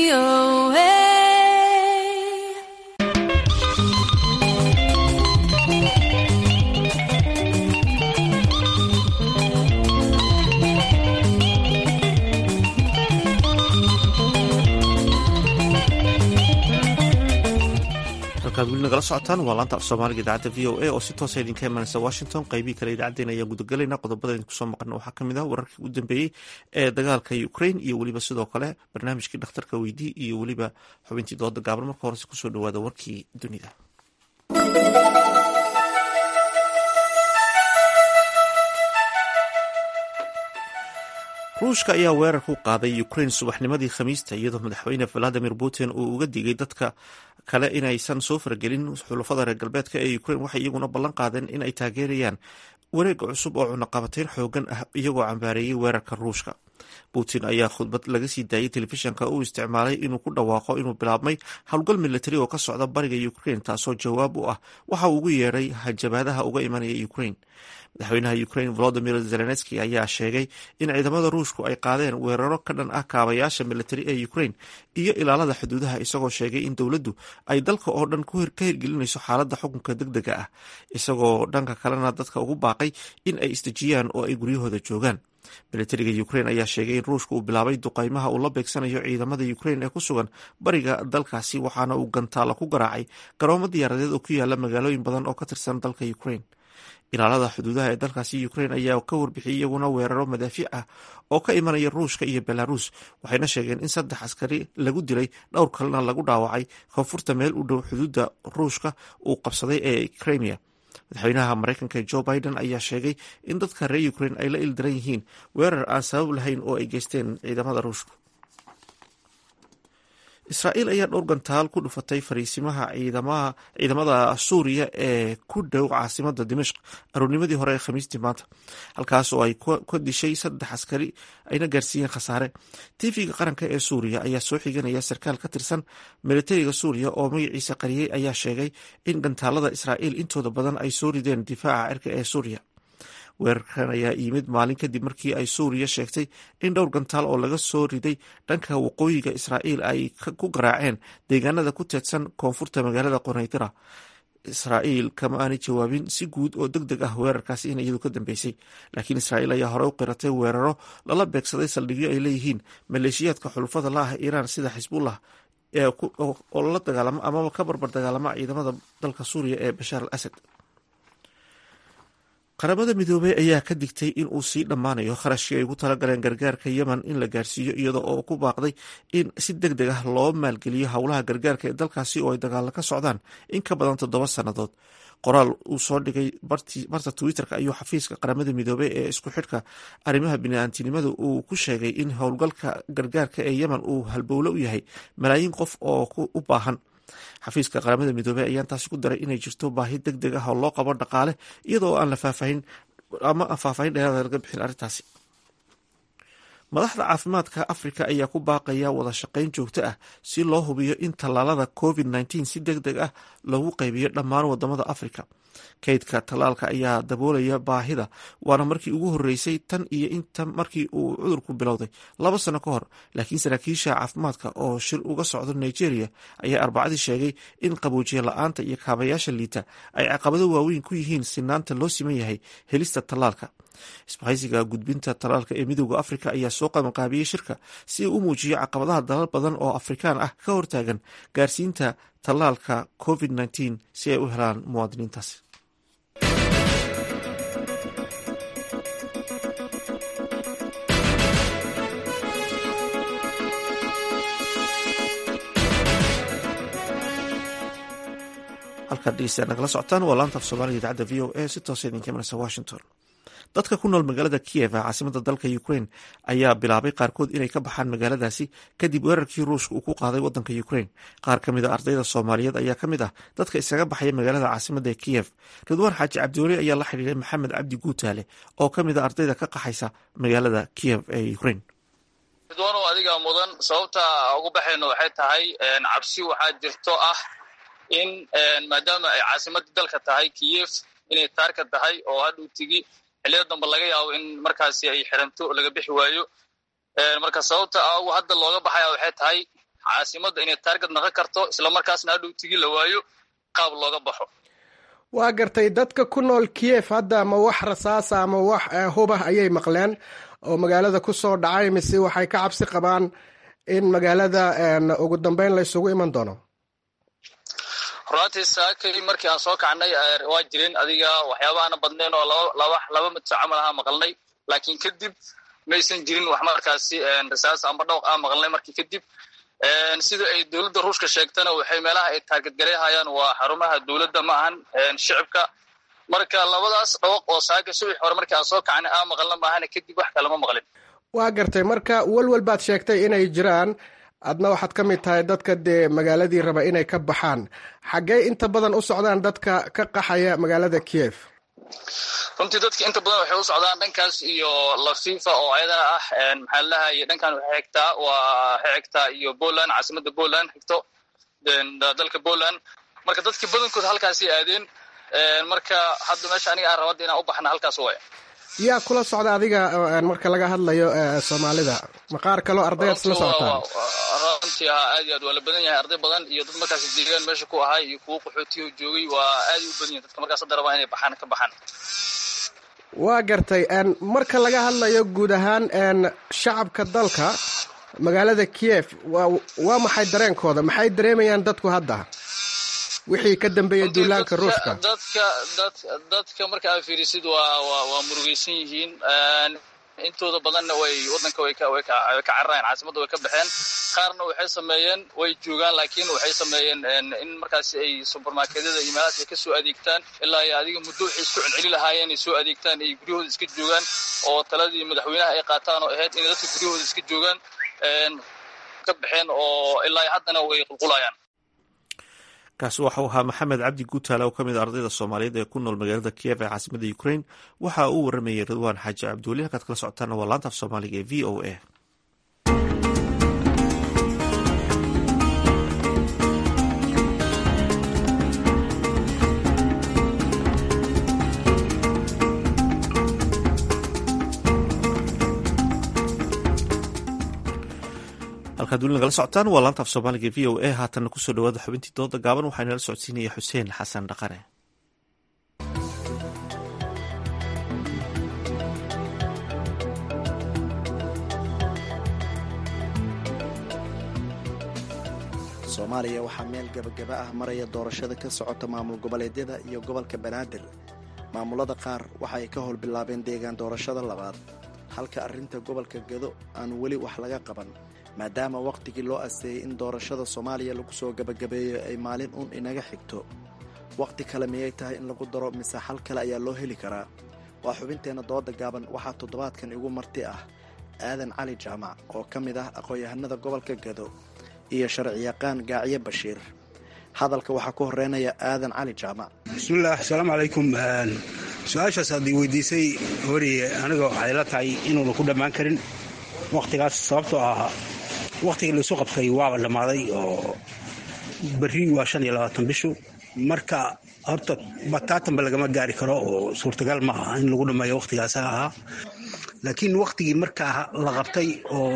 halkaad weli nagala socotaan waa laanta af soomaaliga idaacadda v o a oo si toosa idinka imanaysa washington qaybihii kale idaacaddeen ayaan gudagelayna qodobada idinku soo maqana waxaa kamid ah wararkii u dambeeyey ee dagaalka ukraine iyo weliba sidoo kale barnaamijkii dhakhtarka weydii iyo weliba xubintii dooda gaaban marka horese kusoo dhawaada warkii dunida ruushka ayaa weerar ku qaaday ukraine subaxnimadii khamiista iyadoo madaxweyne valadimir putin uu uga digay dadka kale inaysan soo faragelin xulafada reer galbeedka ee ukraine waxay iyaguna ballan qaadeen in ay taageerayaan wareega cusub oo cunaqabateyn xoogan ah iyagoo cambaareeyey weerarka ruushka putin ayaa khudbad laga sii daayey telefishanka uu isticmaalay inuu ku dhawaaqo inuu bilaabmay howlgal militari oo ka socda bariga ukraine taasoo jawaab u ah waxa uu ugu yeedhay hanjabaadaha uga imanaya ukraine madaxweynaha ukraine volodimir zelenski ayaa sheegay in ciidamada ruushku ay qaadeen weeraro ka dhan ah kaabayaasha militari ee ukraine iyo ilaalada xuduudaha isagoo sheegay in dowladdu ay dalka oo dhan ka hirgelinayso xaaladda xukunka deg dega ah isagoo dhanka kalena dadka ugu baaqay in ay isdejiyaan oo ay guryahooda joogaan militariga ukraine ayaa sheegay in ruushka uu bilaabay duqaymaha uu la beegsanayo ciidamada ukraine ee ku sugan bariga dalkaasi waxaana uu gantaala ku garaacay garoomo diyaaradeed oo ku yaala magaalooyin badan oo ka tirsan dalka ukraine ilaalada xuduudaha ee dalkaasi ukraine ayaa ka warbixiyay iyaguna weeraro madaafiic ah oo ka imanaya ruushka iyo belarus waxayna sheegeen in saddex askari lagu dilay dhowr kalena lagu dhaawacay koonfurta meel u dhow xuduudda ruushka uu qabsaday ee crimea madaxweynaha mareykanka jo biden ayaa sheegay in dadka reer ukraine ay la ildaran yihiin weerar aan sabab lahayn oo ay geysteen ciidamada ruushka israa'iil ayaa dhowr gantaal ku dhufatay fariisimaha ciidamada suuriya ee ku dhow caasimada dimashq aroornimadii hore ee khamiistii maanta halkaas oo ay ka dishay saddex askari ayna gaarsiiyeen khasaare tv-ga qaranka ee suuriya ayaa soo xiganaya sarkaal ka tirsan militariga suuriya oo magaciisa qariyey ayaa sheegay in gantaalada israa'iil intooda badan ay soo rideen difaaca cirka ee suuriya weerarkan ayaa yimid maalin kadib markii ay suuriya sheegtay in dhowr gantaal oo laga soo riday dhanka waqooyiga israa'iil ay ku garaaceen deegaanada ku teedsan koonfurta magaalada qonaydira israa'iil kama aanay jawaabin si guud oo deg deg ah weerarkaasi in iyadu ka dambeysay laakiin israa'iil ayaa hore u qiratay weeraro lala beegsaday saldhigyo ay leeyihiin maleeshiyaadka xulufada la ah iiraan sida xisbullah oo la dagaalamo amaba ka barbar dagaalama ciidamada dalka suuriya ee bashaar al asad qaramada midoobey ayaa ka digtay in uu sii dhammaanayo kharashkii ay ugu talagaleen gargaarka yemen in la gaarsiiyo iyada oo ku baaqday in si deg deg ah loo maalgeliyo howlaha gargaarka ee dalkaasi oo ay dagaalo ka socdaan in ka badan toddoba sannadood qoraal uu soo dhigay barta twitter-ka ayuu xafiiska qaramada midoobey ee isku xidhka arrimaha bini'aantinimada uu ku sheegay in howlgalka gargaarka ee yemen uu halbowlo u yahay malaayiin qof oo u baahan xafiiska qaramada midoobey ayaan taasi ku daray inay jirto baahi deg deg ah oo loo qabo dhaqaale iyadoo aan la faahfaahin ama aan faahfaahin dheeraada laga bixin arrintaasi madaxda caafimaadka afrika ayaa ku baaqaya wada shaqayn joogto ah si loo hubiyo in tallaalada covid nteen si deg deg ah loogu qaybiyo dhammaan wadamada afrika kaydka tallaalka ayaa daboolaya baahida waana markii ugu horeysay tan iyo inta markii uu cudurku bilowday laba sano ka hor laakiin saraakiisha caafimaadka oo shir uga socdo nigeria ayaa arbacadii sheegay in qaboojiye la-aanta iyo kaabayaasha liita ay caqabado waaweyn ku yihiin sinaanta loo siman yahay helista tallaalka isbahaysiga gudbinta tallaalka ee midooda afrika ayaa soo qabanqaabiyey shirka si uu u muujiyo caqabadaha dalal badan oo afrikaan ah ka hortaagan gaarsiinta tallaalka covid nteen si ay u helaan muwaadiniintaasi halkaad dhegeystayaa nagala socotaan waa laanta af soomaaliga idaacadda v o a si toosa idinka imanaysa washington dadka ku nool magaalada kiyev ee caasimada dalka ukraine ayaa bilaabay qaarkood inay ka baxaan magaaladaasi kadib weerarkii ruushka uu ku qaaday wadanka ukraine qaar ka mid a ardayda soomaaliyeed ayaa ka mid ah dadka isaga baxaya magaalada caasimada ee kiyev ridwaan xaaji cabdiweli ayaa la xidhiiray maxamed cabdi guutaale oo ka mid a ardayda ka qaxaysa magaalada kiyev ee ukraine ridwaanow adiga mudan sababta ugu baxayno waxay tahay cabsi waxaa jirto ah in maadaama ay caasimadii dalka tahay kiyev inay taarka tahay oo hadhuu tigi xilliyada dambe laga yaabo in markaasi ay xiranto laga bixi waayo marka sababta agu hadda looga baxaya waxay tahay caasimadda inay taargad naqon karto islamarkaasna hadhow tigi la waayo qaab looga baxo waa gartay dadka ku nool kiev hadda ma wax rasaasa ama wax hubah ayay maqleen oo magaalada ku soo dhacay mise waxay ka cabsi qabaan in magaalada ugu dambeyn la isugu iman doono runaatii saakay markii aan soo kacnay waa jirin adiga waxyaaba aana badnayn oo laba laba midso camal ahaa maqalnay laakiin kadib maysan jirin wax markaasi rasaas amba dhawq ah maqalnay markii kadib sida ay dowladda ruushka sheegtana waxay meelaha ay taargadgareehayaan waa xarumaha dowladda ma ahan shicibka marka labadaas dhawaq oo saaka subax hore markii aan soo kacnay aa maqalna maahana kadib wax kalama maqlin waa gartay marka welwel baad sheegtay inay jiraan adna waxaad ka mid tahay dadka dee magaaladii raba inay ka baxaan xaggee inta badan u socdaan dadka ka qaxaya magaalada kiev runtii dadka inta badan waxay u socdaan dhankaas iyo lafifa oo ayadana ah maxaa lalahay dhankan waxay xigtaa waa waxay xigtaa iyo poland caasimada poland xigto dalka poland marka dadka badankood halkaasay aadeen marka hadda meesha aniga aan rabada inaan u baxna halkaas waay yaa kula socda adiga marka laga hadlayo soomaalida maqaar kaloo ardayaad isla socotaan runtii haa aad iyo aad waa la badan yahay arday badan iyo dad markaas deegaan meesha ku ahay iyo kuwo qaxootiyo joogay waa aad u badan yahay dadka markaas hadda rabaa inay baxaan ka baxaan waa gartay marka laga hadlayo guud ahaan shacabka dalka magaalada kiev waa maxay dareenkooda maxay dareemayaan dadku hadda wixii ka dambeeyay duulaanka ruushka dadka dad dadka marka aad fiirisid waa waa waa murugaysan yihiin intooda badanna way wadanka way ka way ka way ka cararayaan caasimadda way ka baxeen qaarna waxay sameeyeen way joogaan laakiin waxay sameeyeen in markaasi ay supermarketyada iyo meelahaas ay ka soo adeegtaan ilaa iyo adiga muddo waxay isku celceli lahaayeen ay soo adeegtaan ay guryahooda iska joogaan oo taladii madaxweynaha ay qaataan oo ahayd inay dadka guryahooda iska joogaan ka baxeen oo ilaa haddana way qulqulayaan kaasi waxau ahaa maxamed cabdi guutaale oo ka mid a ardayda soomaaliyeed ee ku nool magaalada kiev ee caasimada ukrain waxa uu waramayay ridwaan xaaji cabduuli halkaad kala socotaana waa laanta af soomaaliga ee v o a halkaad weli nagala socotaan waa laanta af soomaaliga v o a haatanna kusoo dhawaada xubintii dooda gaaban waxaa inala socodsiinaya xuseen xasan dhaqane soomaaliya waxaa meel gebagaba ah maraya doorashada ka socota maamul goboleedyada iyo gobolka banaadir maamulada qaar waxa ay ka howl bilaabeen deegaan doorashada labaad halka arrinta gobolka gado aan weli wax laga qaban maadaama wakhtigii loo asteeyey in doorashada soomaaliya lagu soo gebagabeeyo ay maalin uun inaga xigto wakhti kale miyay tahay in lagu daro mise xal kale ayaa loo heli karaa waa xubinteenna dooda gaaban waxaa toddobaadkan igu marti ah aadan cali jaamac oo ka mid ah aqoon-yahanada gobolka gado iyo sharciyaqaan gaacyo bashiir hadalka waxaa ku horeynaya aadan cali jaamac bismillaah asalaamu calaykum su-aashaas aad i weydiisay horiye aniga waxay la tahay inuuna ku dhammaan karin wakhtigaas sababtoo ah wakhtigii laisu qabtay waaba dhammaaday oo berri waa shan iyo labaatan bishu marka horta bataatanba lagama gaari karo oo suurtagal ma aha in lagu dhammeeyo wakhtigaasa ahaa laakiin wakhtigii markaa la qabtay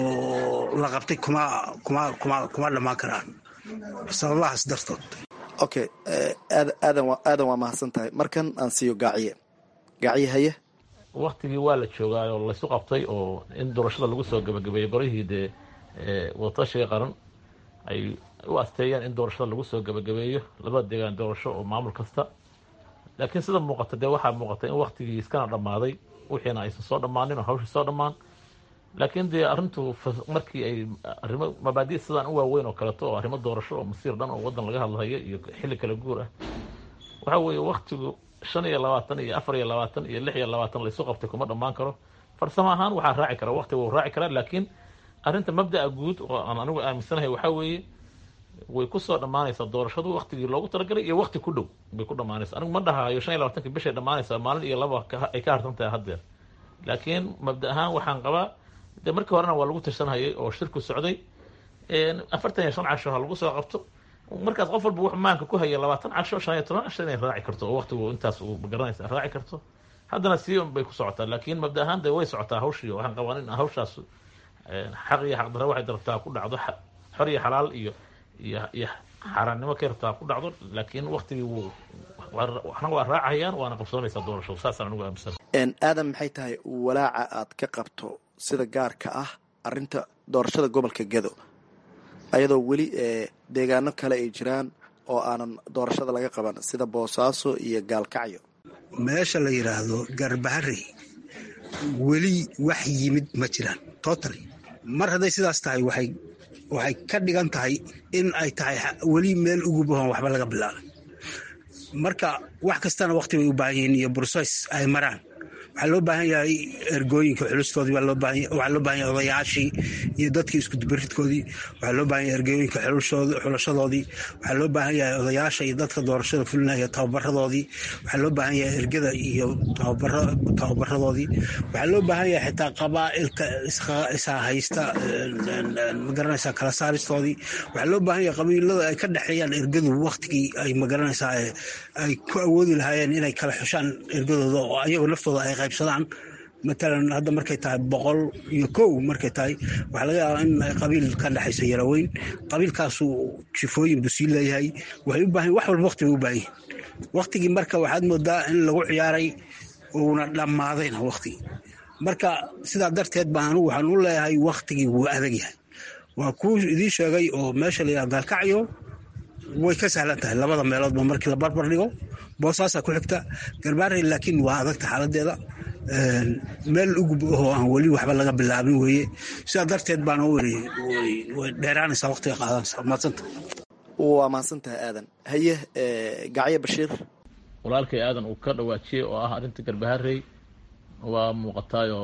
oo la qabtay kuma kuma kuma kuma dhammaan karaan sababahaas dartood okay aadan aadan waa mahadsan tahay markan aan siiyo gaaciye gaaciye haye waktigii waa la joogaa oo laysu qabtay oo in doorashada lagu soo gabagabeeyey barihii dee wadatashiga qaran ay u asteeyeen in doorashada lagu soo gabagabeeyo labada deegaan doorasho oo maamul kasta laakiin sida muuqata dee waxaa muuqata in waktigii iskana dhammaaday wixiina aysan soo dhammaanin oo hawshii soo dhammaan laakiin dee arrintu markii ay arrimo mabaadi sidaan u waaweyn oo kaleeto oo arrimo doorasho oo masiir dhan oo waddan laga hadlayo iyo xilli kala guur ah waxa weeye waktigu shan iyo labaatan iyo afar iyo labaatan iyo lix iyo labaatan laysu qabtay kuma dhammaan karo farsamo ahaan waxaa raaci kara waktiga wuu raaci karaa laakiin arrinta mabda'a guud oo aan anigu aaminsanahay waxaa weeye way kusoo dhammaanaysaa doorashadu waktigii loogu talagalay iyo wakti ku dhow bay ku dhammaanaysa anigu ma dhahayo shan iyo labaatanki bishay dhammaanaysaa maalin iyo laba ay ka harsan tahay haddeer laakiin mabda ahaan waxaan qabaa dee markii horena waa lagu tashanhayay oo shirku socday afartan iyo shan casho ha lagu soo qabto markaas qof walba wuxuu maanka ku haya labaatan casho shan iyo toban casho inay raaci karto oo waktigu intaas uu magaranaysa raaci karto haddana sii bay ku socotaa laakiin mabda ahaan dee way socotaa hawshii waxaan qabaa in hawshaas xaq iyo xaqdarra waxay darabtaa ku dhacdo xor iyo xalaal iyo iyo iyo xaaraannimo ka yartaa ku dhacdo laakiin waktigii wuu waxna waa raacayaan waana qabsoonaysaa doorashadu saasaan anigu aaminsan aadan maxay tahay walaaca aad ka qabto sida gaarka ah arinta doorashada gobolka gedo ayadoo weli deegaano kale ay jiraan oo aanan doorashada laga qaban sida boosaaso iyo gaalkacyo meesha la yidhaahdo garbahari weli wax yimid ma jiraan totally mar hadday sidaas tahay waxay waxay ka dhigan tahay in ay tahay weli meel ugu bahan waxba laga bilaabay marka wax kastana wakti bay u baahan yihiin iyo burses ay maraan waxaa loo baahan yahay ergooyinka xulustoodii waxaa loo baahan yahay odayaashii iyo dadkii iskudubaridkoodii waxaa loo baahan yahay ergooyinka xulashadoodii waxaa loo baahan yahay odayaasha iyo dadka doorashada fulinaya tababaradoodii waxaa loo baahan yahay ergada iyo tababaradoodii waxaa loo baahan yahay xitaa qabaa'ilka isaa haysta magaranaysaa kala saaristoodii waxaa loo baahan yahay qabiilada ay ka dhexeeyaan ergadu waktigii ay magaranaysaa ay ku awoodi lahaayeen inay kala xushaan ergadooda oo ayagoo naftooda ay qaybsadaan matalan hadda markay tahay boqol iyo kow markay tahay waxaa laga yaabaa in qabiil ka dhexaysa yaraweyn qabiilkaasu jifooyin buu sii leeyahay waxay u baahan wax walba wakti bay u baahan yihin waktigii marka waxaad moodaa in lagu ciyaaray uuna dhammaadayna waktigii marka sidaa darteed baan anigu waxaan u leeyahay waktigii wuu adag yahay waa kuu idiin sheegay oo meesha la yidhaha gaalkacyo way ka sahlan tahay labada meeloodba markii la barbar dhigo boosaasaa ku xigta garbaarey laakiin waa adagta xaaladeeda meel ugub ahoo aan weli waxba laga bilaabin weeye sidaa darteed baana way dheeraanaysaa waqtiga qaadanaysaa maadsanta waa mahadsantahay aadan haye gacyo bashiir walaalkay aadan uu ka dhawaajiyey oo ah arrinta garbaharey waa muuqataayoo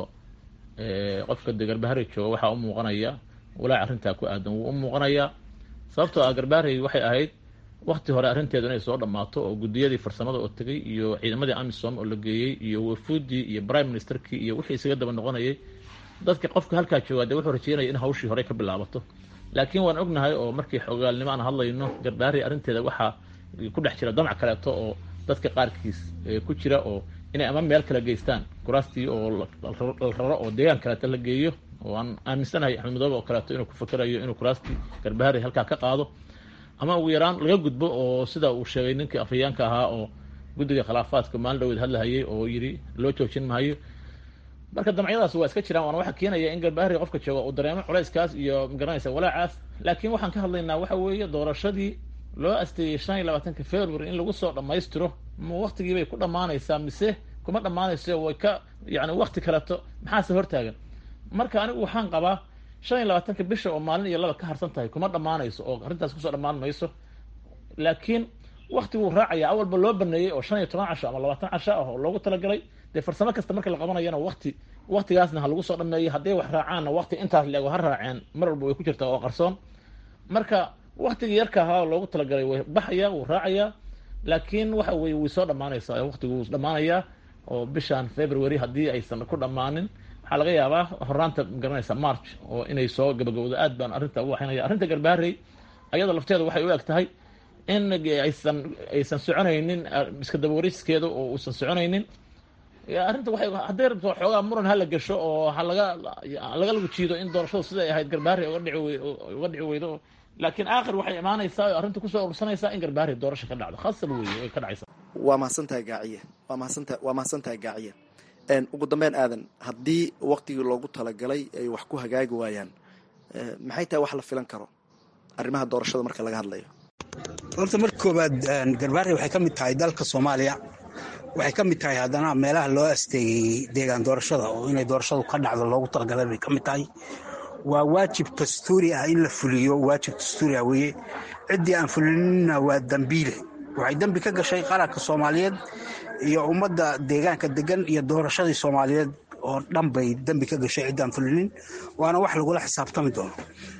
qofka de garbaharey jooga waxaa u muuqanaya walaac arrintaa ku aadan wuu u muuqanayaa sababtoo ah garbaharey waxay ahayd wakti hore arrinteedu inay soo dhammaato oo guddiyadii farsamada oo tegey iyo ciidamadii amisom oo la geeyey iyo wafuudii iyo prime ministerkii iyo wixii isaga daba noqonayay dadka qofka halkaa joogaa dee wuxuu rajeynaya in hawshii hore ka bilaabato laakiin waan ognahay oo markii xogaalnimo aan hadlayno garbaharey arrinteeda waxaa ku dhex jira damac kaleeto oo dadka qaarkiis ku jira oo inay ama meel kale geystaan kuraastii oo la raro oo deegaan kaleeto la geeyo oo aan aaminsanahay axmed madoobe oo kaleeto inuu ku fakerayo inuu kuraastii garbaharey halkaa ka qaado ama ugu yaraan laga gudbo oo sida uu sheegay ninkii afhayaanka ahaa oo guddiga khilaafaadka maalin dhaweed hadlahayay oo yidhi loo joojin maayo marka damcyadaas waa iska jiraan waana waxa keenaya in garbaharey qofka jooga uu dareemo culayskaas iyo magaranaysa walaacaas laakiin waxaan ka hadlaynaa waxa weeye doorashadii loo asteeyey shan iyo labaatanka february in lagu soo dhammaystiro ma waktigiibay ku dhammaanaysaa mise kuma dhammaanayso way ka yani wakti kaleto maxaase hortaagan marka anigu waxaan qabaa shan iyo labaatanka bisha oo maalin iyo laba ka harsan tahay kuma dhammaanayso oo arrintaas kusoo dhammaan mayso laakiin waktiguu raacaya awalba loo baneeyey oo shan iyo toban casho ama labaatan casho ah oo loogu talagalay dee farsamo kasta marka la qabanayana wakti waktigaasna ha lagu soo dhameeyey hadday wax raacaanna wakti intaas leego ha raaceen mar walba way ku jirtaa oo qarsoon marka waktigii yarka ahaa oo loogu talagalay way baxaya wuu raacayaa laakiin waxa weye way soo dhammaanaysaa waktigu wuu dhammaanayaa oo bishan february haddii aysan ku dhammaanin waxaa laga yaabaa horaanta magaranaysa march oo inay soo gabagabowdo aad baan arrinta u waxaynaya arrinta garbaharey ayada lafteeda waxay u eg tahay in aysan aysan soconaynin iska dabawariskeeda oo uusan soconaynin arrinta waxay hadday rabto xoogaa muran hala gasho oo ha laga laga lagu jiido in doorashadu siday ahayd garbaharey uga dhici uga dhici weydo laakiin aakhir waxay imaanaysaa oo arrinta kusoo urursanaysaa in garbaharey doorasho ka dhacdo khasab weeye way ka dhacaysaa waa mahadsantahay gaaciye waa mahadsanta waa mahadsantahay gaaciye ugu dambeyn aadan haddii waktigii loogu talagalay ay wax ku hagaagi waayaan maxay tahay wax la filan karo arrimaha doorashada marka laga hadlayo horta marka koowaad garbaarey waxay ka mid tahay dalka soomaaliya waxay ka mid tahay haddana meelaha loo asteegay deegaan doorashada oo inay doorashadu ka dhacdo loogu talagalay bay ka mid tahay waa waajib dastuuri ah in la fuliyo waajib dastuuri ah weeye ciddii aan fulininna waa dambiile waxay dembi ka gashay qaranka soomaaliyeed iyo ummadda deegaanka degan iyo doorashadii soomaaliyeed oo dhan bay dembi ka gashay ciddaan fulinin waana wax lagula xisaabtami doono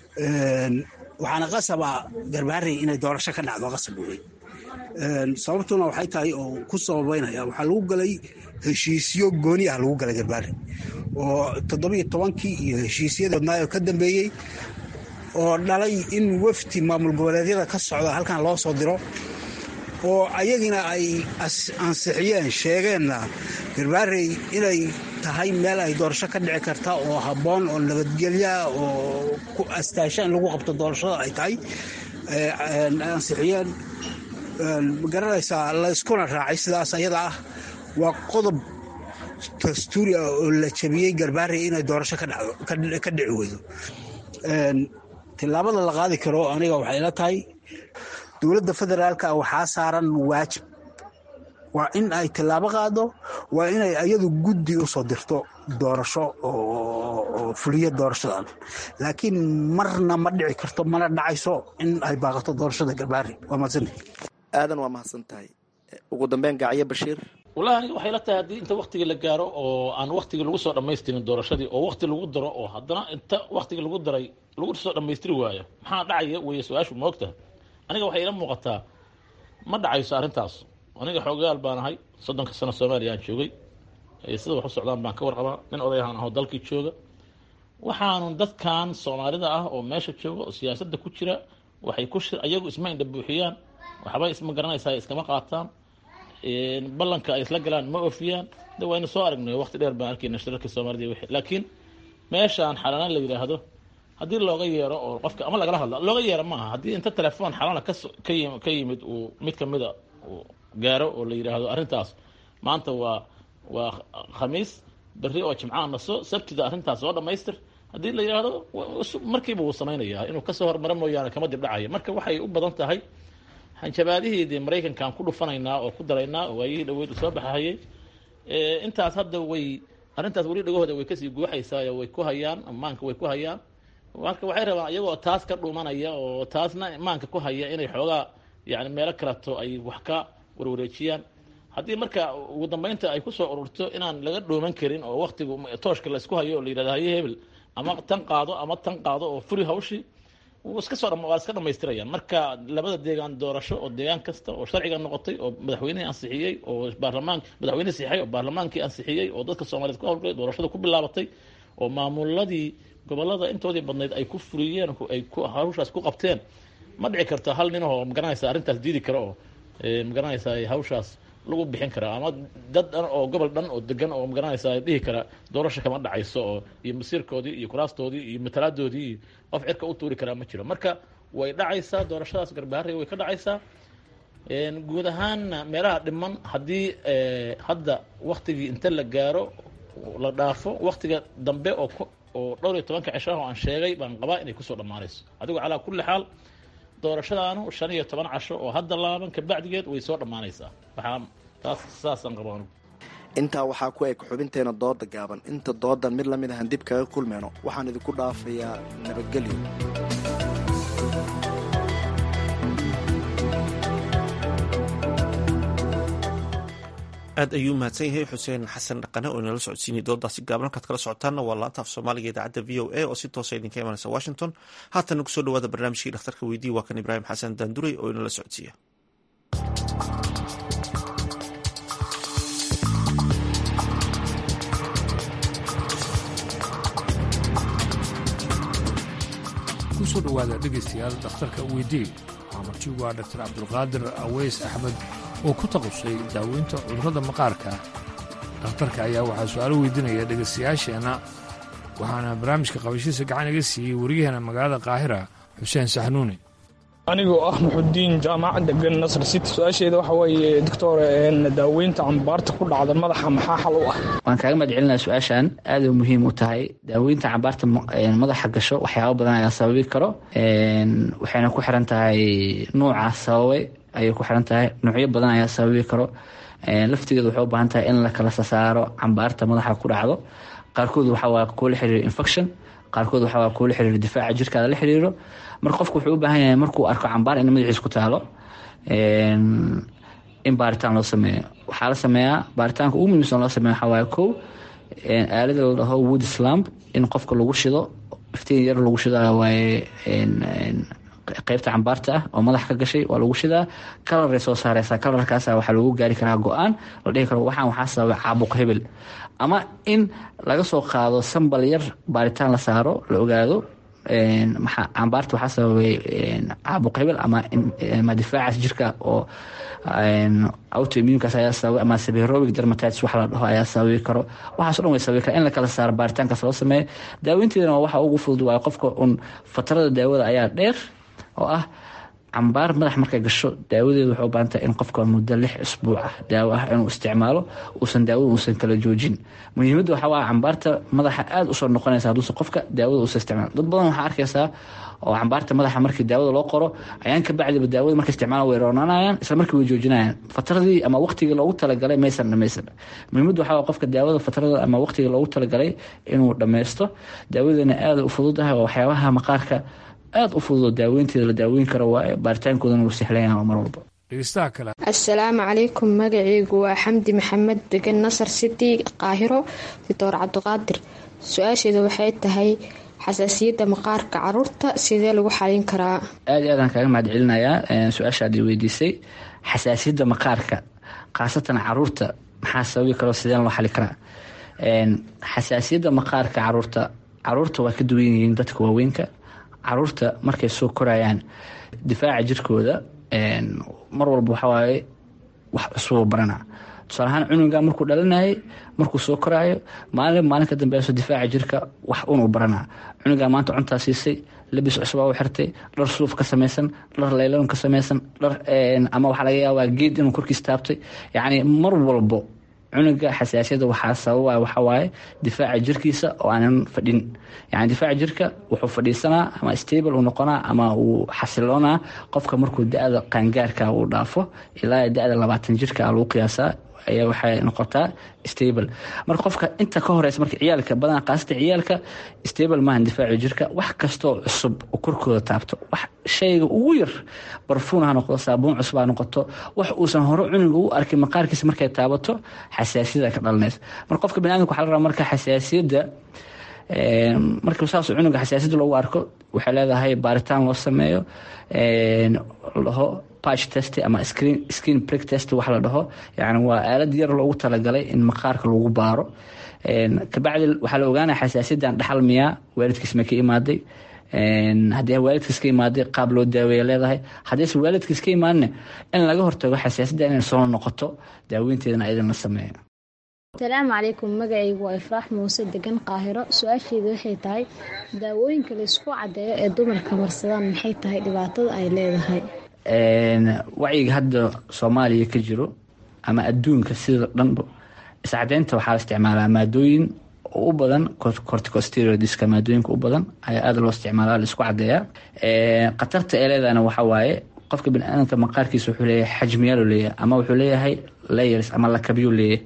waxaana qasaba garbaharey inay doorasho ka dhacdo qasab wey sababtuna waxay tahay oo ku sababeynaya waxaa lagu galay heshiisyo gooni ah lagu galay garbaharey oo toddobiyo tobankii iyo heshiisyadii wadnaay oo ka dambeeyey oo dhalay in wafdi maamul goboleedyada ka socda halkan loo soo diro oo ayagina ay ansixiyeen sheegeenna garbaarey inay tahay meel ay doorasho ka dhici karta oo habboon oo nabadgelyaa oo ku astaasha in lagu qabto doorashada ay tahay ansixiyeen magaranaysaa layskuna raacay sidaas ayada ah waa qodob dastuuri ah oo la jabiyey garbaari inay doorasho ka dhici weydo tillaabada la qaadi karo aniga waxay la tahay dowladda federaalka waxaa saaran waajib waa in ay tillaabo qaado waa inay ayadu guddi usoo dirto doorasho oo fuliya doorashadan laakiin marna ma dhici karto mana dhacayso in ay baaqato doorashada garbaari waa mahadsanta aadan waa mahadsan tahay ugu dambeyn gacyo bashiir wallahi aniga waxay la tahay haddii inta waktigii la gaaro oo aan waktigii lagu soo dhammaystirin doorashadii oo wakti lagu daro oo haddana inta waktigii lagu daray lagu soo dhammaystiri waayo maxaa dhacaya weeye su-aashu ma ogtahay aniga waxay ila muuqataa ma dhacayso arrintaas aniga xoogayaal baan ahay soddonka sano soomaaliya aan joogay sida wax u socdaan baan ka warqabaa nin odayahaan ahoo dalkii jooga waxaanu dadkan soomaalida ah oo meesha jooga oo siyaasadda ku jira waxay ku ayagu isma indha buuxiyaan waxbay isma garanaysaa iskama qaataan ballanka ay isla galaan ma oofiyaan de waynu soo aragnay waqti dheer baan arkayna shirarka soomaalida wixii laakiin meeshaan xalanaan la yidhaahdo haddii looga yeero oo qofka ama lagala hadla looga yeero maaha haddii inta telefoon xalana ka yimid uu mid kamida uu gaaro oo la yidhaahdo arrintaas maanta waa waa khamiis berri oo jimcaha naso sabtida arrintaas soo dhammaystir haddii la yidhaahdo markiiba wuu samaynayaa inuu kasoo hormaro mooyaane kama dib dhacaya marka waxay u badan tahay hanjabaadihii dee maraykankaan ku dhufanaynaa oo ku daraynaa oo waayihii dhaweyd soo baxahayay intaas hadda way arrintaas weli dhagahooda way kasii guuxaysaa way ku hayaan maanka way ku hayaan marka waxay rabaan iyagoo taas ka dhumanaya oo taasna maanka ku haya inay xoogaa yani meelo kaleto ay wax ka warwareejiyaan haddii marka ugu dambeynta ay kusoo ururto inaan laga dhooman karin oo waktigu tooshka la isku hayo oo la yidhahdo haye hebel ama tan qaado ama tan qaado oo furi hawshii iska soo waa iska dhamaystirayaan marka labada deegaan doorasho oo deegaan kasta oo sharciga noqotay oo madaxweynihii ansixiyey oo baarlamaan madaxweyne sixay oo baarlamaankii ansixiyey oo dadka soomaaliyeed ku hawlgalay doorashada ku bilaabatay oo maamuladii gobolada intoodii badnayd ay ku fuliyeen ay hawshaas ku qabteen ma dhici karto hal nin oo magaranaysa arrintaas diidi kara oo magaranaysa hawshaas lagu bixin karaa ama dad dhan oo gobol dhan oo degan oo magaranaysa dhihi kara doorasho kama dhacayso oo iyo masiirkoodii iyo kuraastoodii iyo matalaadoodii iyo qof cirka u tuuri karaa ma jiro marka way dhacaysaa doorashadaas garbaharey way ka dhacaysaa guud ahaanna meelaha dhiman haddii hadda waktigii inta la gaaro la dhaafo waktiga dambe oo oo dhowr iyo tobanka cishaah oo aan sheegay baan qabaa inay kusoo dhammaanayso adigu calaa kulli xaal doorashadaanu shan iyo toban casho oo hadda laaban kabacdigeed way soo dhammaanaysaa waxaa taas saasaan qaba anugu intaa waxaa ku eg xubinteena dooda gaaban inta doodan mid lamid ahan dib kaga kulmeyno waxaan idinku dhaafayaa nabadgelyo aad ayuu mahadsan yahay xuseen xasan dhaqane oo inala socodsiinay doodaasi gaaban halkaad kala socotaanna waa laanta af soomaaliga idaacadda v o a oo si toosa idinka imanaysa washington haatana kusoo dhawaada barnaamijkii dhakhtarka weydii waa kan ibraahim xasan daanduray oo inala socodsiiya kusoo dhowaada dhegaystayaal dhakhtarka weydii maamartigu waa dhaktar cabdulqaadir aweys axmed oo ku taqusay daaweynta cudurrada maqaarka dhakhtarka ayaa waxaa su-aalo weydiinaya dhegaystayaasheenna waxaana barnaamijka qabashiisa gacan iga siiyey wariyaheena magaalada qaahira xuseen saxnuuni anigoo ah muxudiin jaamac degan nasr city su-aasheeda waxa weeye doctor daaweynta cambaarta ku dhacda madaxa maxaa xal u ah waan kaaga mahad celinaa su-aashan aad u muhiim u tahay daaweynta cambaarta madaxa gasho waxyaaba badan ayaa sababi karo waxayna ku xiran tahay nuuca sababay ayay ku xiran tahay nuucyo badan ayaa sababi karo laftigeeda waxay u baahan tahay in la kala sasaaro cambaarta madaxa ku dhacdo qaarkood waxawaa kuula xiriiro infection qaarkood waxawaa kuula xiriiro difaaca jirkaada la xiriiro marka qofku wuxuu u baahan yahay markuu arko cambaar in madaxiis ku taalo in baaritaan loo sameeyo waxaa la sameeyaa baaritaanka ugu muhiimsan loo sameeyo waxaa waaye kow aalada la dhaho wood slamp in qofka lagu shido iftiin yar lagu shido waaye qeybta cambaarta ah oo madax ka gashay waa lagu shidaa kalaray soo saareysaa kalarkaasa waxaa lagu gaari karaa go-aan la dhihi karo waxaan waxaa sababay caabuq hebel ama in laga soo qaado sambal yar baaritaan la saaro la ogaado maxaa cambaarta waxaa sababay caabuq hebel ama ama difaacaas jirka oo autoimmunkaas ayaa sababay ama seberobic dermatitis wax la dhaho ayaa sababi karo waxaas o dhan way sababi kara in la kala saaro baaritaankaas loo sameeyo daaweynteedana waxa ugu fudud waayo qofka un fatrada daawada ayaa dheer oo ah cambaar madax markay gasho daawadeedu waxay u baahan tahay in qofka muddo lix isbuuc ah daawo ah inuu isticmaalo uusan daawada uusan kala joojin muhiimadda waxaa waa cambaarta madaxa aada usoo noqonaysa hadduuse qofka daawada uusan isticmaalo dad badan waxaa arkaysaa oo cambaarta madaxa markii daawada loo qoro ayaan ka bacdiba daawada markay isticmaala way roonanayaan isla markii way joojinayaan fatradii ama waqtigii loogu talagalay maysan dhamaysan muhiimaddu waxaa waa qofka daawada fatrada ama waqtigii loogu talagalay inuu dhammaysto daawadana aada u fududahay oo waxyaabaha maqaarka aada u fududoo daaweynteeda la daaweyn karo waaye baaritaankoodana wuu sexlayaa mar walba asalaamu calaykum magaceygu waa xamdi maxamed degan nasar city qaahiro doctor cabdiqaadir su-aasheeda waxay tahay xasaasiyadda maqaarka caruurta sidee lagu xalin karaa aada iyo aadaan kaaga mahad celinayaa su-aashaad i weydiisay xasaasiyadda maqaarka khaasatan caruurta maxaa sababi karo sideen loo xali karaa xasaasiyadda maqaarka caruurta caruurta waa ka duwan yihiin dadka waaweynka caruurta markay soo korayaan difaaca jirkooda mar walba waxawaaye wax cusuboo barana tusaale ahaan cunuga markuu dhalinayay markuu soo koraayo maalin maalin ka dambeeso difaaca jirka wax unuu baranaa cunugaa maanta cuntaa siisay labis cusubaa u xirtay dhar suuf ka samaysan dhar laylan ka samaysan dhar ama waxaa laga yaabaa geed inuu korkiis taabtay yacni mar walbo cunuga xasaasiyada waxaa sababa waxawaaye difaaca jirkiisa oo aanan fadhin yani difaaca jirka wuxuu fadhiisanaa ama stable uu noqonaa ama uu xasiloonaa qofka markuu da-da qaangaarka uu dhaafo ilaa da-da labaatan jirka lagu qiyaasaa ayaa waxay noqotaa stable marka qofka inta ka horeysa marka ciyaalka badan qaasata ciyaalka stable maahan difaaci jirka wax kastoo cusub oo korkooda taabto wax shayga ugu yar barfuun ha noqdo saabuun cusub ha noqoto wax uusan hore cunuga u arkin maqaarkiisa markay taabato xasaasiyada ka dhalanaysa marka qofka baniadamka waxa la rabaa marka xasaasiyadda marka saas cunuga xasaasiyadda loogu arko waxay leedahay baaritaan loo sameeyo laho patch test ama skin prick test wax la dhaho yani waa aalad yar loogu talagalay in maqaarka lagu baaro kabacdi waxaa la ogaanaya xasaasiyadan dhaxal miyaa waalidkiis ma ka imaaday haddii waalidkiis ka imaaday qaab loo daaweeya leedahay haddiise waalidkiis ka imaanina in laga hortago xasaasiyadda inay soo noqoto daaweynteedana ayadana la sameeyo asalaamu calaykum magacaygu waa ifraax muuse degan qaahiro su-aasheedu waxay tahay daawooyinka laysku cadeeyo ee dumarka marsadaan maxay tahay dhibaatada ay leedahay wacyiga hadda soomaaliya ka jiro ama adduunka sida dhanba iscadeynta waxaa la isticmaalaa maadooyin u badan corticosteroidska maadooyinka u badan ayaa aada loo isticmaala laisku cadeeyaa khatarta ee leedahana waxaa waaye qofka baniaadamka maqaarkiisa wuxuu leeyahay xajmiyaalo leeyahay ama wuxuu leeyahay layers ama lakabyo leeyahay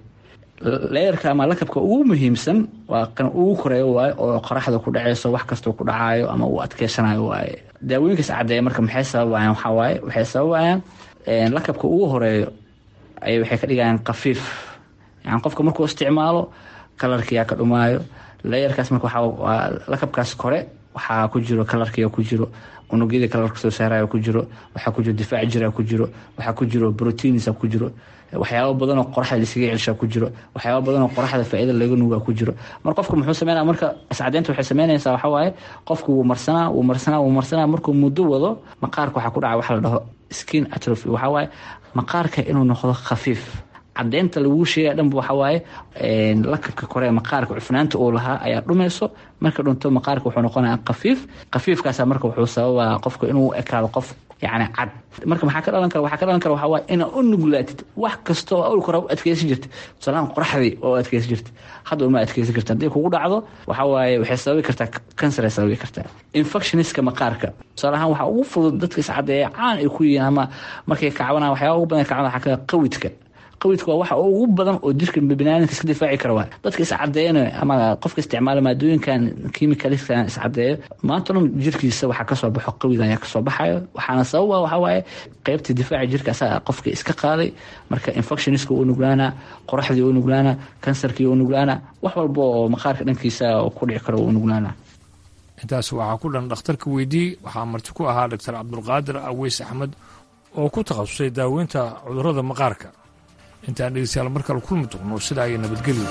leerka ama lakabka ugu muhiimsan waa kan ugu koreeyo waaye oo qoraxda ku dhaceyso wax kastoo ku dhacaayo ama uu adkeysanayo waaye daawooyinkaas cadeeya marka maxay sababayaan waxaa waaye waxay sababayaan lakabka ugu horeeyo ay waxay ka dhigayaan khafiif yani qofka markuu isticmaalo kalarkiyaa ka dhumaayo leeyarkaas marka waxaa lakabkaas kore waxaa ku jiro kalarkiya ku jiro unugyada kalarka soo saaraya ku jiro waxaa ku jiro difaac jira ku jiro waxaa ku jiro proteins ku jiro waxyaaba badanoo qoraxda laisaga celshaa ku jiro waxyaaba badanoo qoraxda faaida laga nugaa ku jiro mar qofka muxuu sameynaya marka iscadeynta waxay sameynaysaa waxaa waaye qofku wuu marsanaa wuu marsanaa wuu marsanaa markuu muddo wado maqaarka waxaa ku dhaca waxa la dhaho skin atrophy waxaa waaye maqaarka inuu noqdo khafiif cadeynta laguu sheegaya dhanba waxaa waaye lakabka kore maqaarka cufnaanta uu lahaa ayaa dhumayso marka dhunto maqaarka wuxuu noqonaya khafiif khafiifkaasa marka wuxuu sababaa qofka inuu ekaado qof yani cad marka maxaa ka dhalan kara waxaa ka dhalan kara waxaa waaye inaa u nuglaatid wax kasta oo awlka hore u adkeysan jirta tusaalahan qoraxdii oo adkeysan jirta hadda uma adkeysan karta haddii kugu dhacdo waxaa waaye waxay sababi kartaa kansar ay sababi kartaa infectioniska maqaarka tusaalahaan waxaa ugu fudud dadka iscadeeya caan ay ku yihiin ama markay kacbanaan waxyaaba ugu badan kacbana waxaa ka qawidka qawidka waa waxa ugu badan oo jirka biniaadamka iska difaaci kara waay dadka iscadeeyana ama qofka isticmaala maadooyinkan kimikaliskan iscadeeyo maanta dhan jirkiisa waxaa kasoo baxo qawid ayaa kasoo baxayo waxaana sababa waxaa waaye qeybta difaaca jirka asaga qofka iska qaaday marka infectioniska u nuglaana qoraxdii u nuglaana kansarkii u nuglaana wax walba oo maqaarka dhankiisa ku dhici karo u nuglaana intaas waxaa ku dhan dhakhtarka weydii waxaa marti ku ahaa doctor cabdulqaadir aweys axmed oo ku takhasusay daaweynta cudurrada maqaarka intaan dhegeystayaal mar kale kulmi doonno sidaa iyo nabadgelyo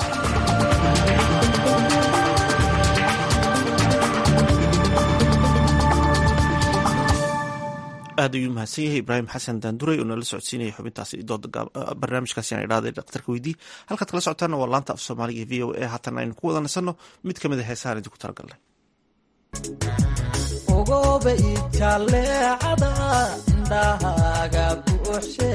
aad ayuu mahadsan yahay ibraahim xasan daanduray oo nala socodsiinaya xubintaasi barnaamijkaasi aan idhahday dhakhtarka weydii halkaad kala socotaana waa laanta af soomaaliga v o a haatan aynu ku wada nasanno mid ka mid a heesahaan idinku talagalnay ogoba ijaleecada indhahaaga buuxshe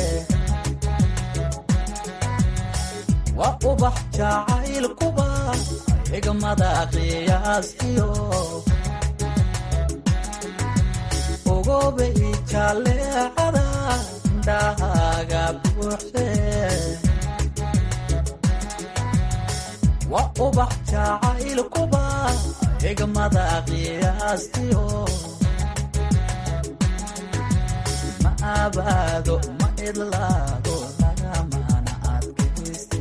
waa ubax jacaylkuba xigmada qiyaastiyo ogoba ijaleecada indhahaaga buuxshe waa ubax jacaylkuba xigmada qiyaastiyo ma abaado ma idlaado lagamana adkayste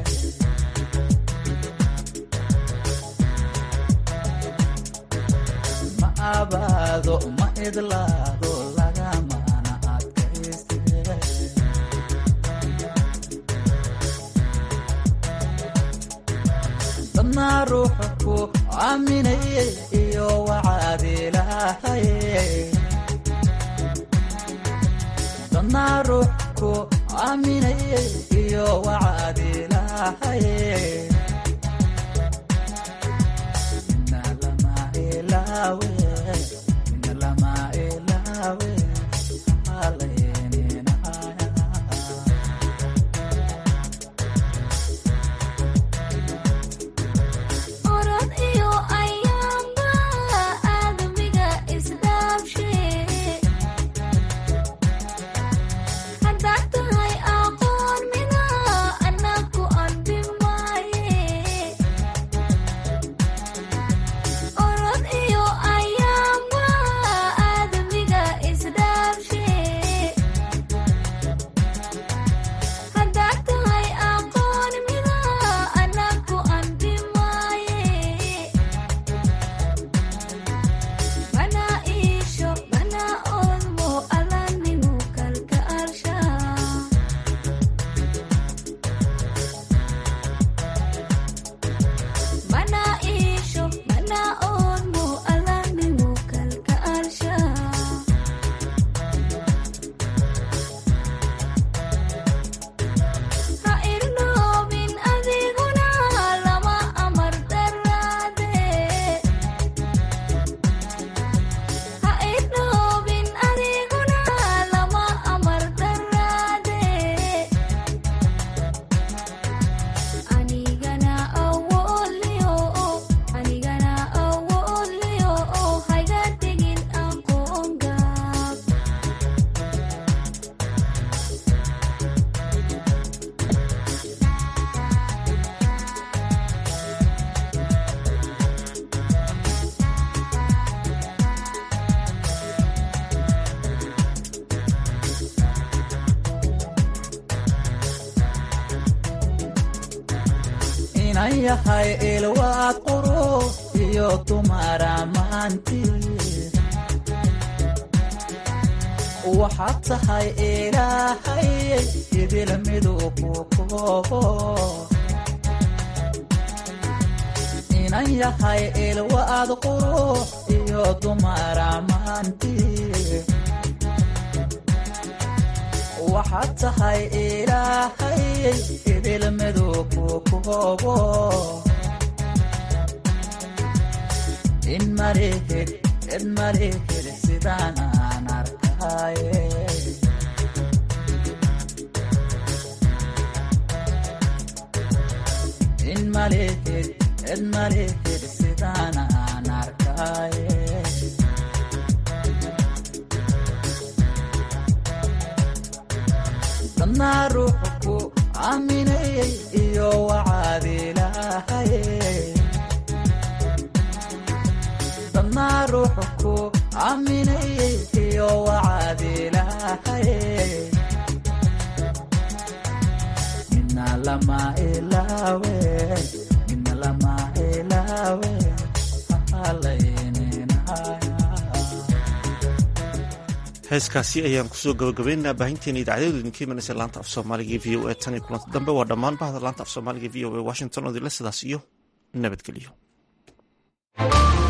ma abaado ma idlaado lagamana adkayste dadnaa ruuxa ku aaminaye iyo wacaad ilaahaye dadnaa ruux ku aaminaye iyo wacaad ilaahaye ina lama ilaawe ina lama ilaawe halayninaya orod iyo ayaamba aadamiga isdhaafshe haddaad tahay aqoon mina anaku anbi maaye orod iyo ayaamba aadamiga isdhaafshe haddaad tahay aqoon mina anaku anbi maaye mana iisho mana olmo alanimu kalka arsha mana iisho mana olmo alanimu kalka arsha ha irnoobin adiguna lama amar daraade ha idhoobin adiguna lama amar daraade anigana awoodliyo anigana awoodliyo hayga tegin aqoon gaab inan yahay ilwaad qurux iyo dumara maanti waxaad tahay ilaahay idil midu ku koobo inan yahay ilwaad qurux iyo dumara maanti waxaad tahay ilaahay idil midu ku koobo in malihid cid malihid sidaan aan arkaye in malihid cid malihid sidaan aan arkaye dadnaa ruuxa ku aaminayay iyo wacaad ilaahaye dadnaa ruuxa ku aaminayay iyo wacaad ilaahaye mina lama ilaawe mina lama ilaawe halayninaya heeskaasi ayaan kusoo gabagabaynaynaa baahinteena idaacadeedu idinka imanaysa laanta af soomaaliga v o a tan iyo kulanta dambe waa dhammaan bahda laanta af soomaaliga v o a washington oo idinla sidaas iyo nabadgelyo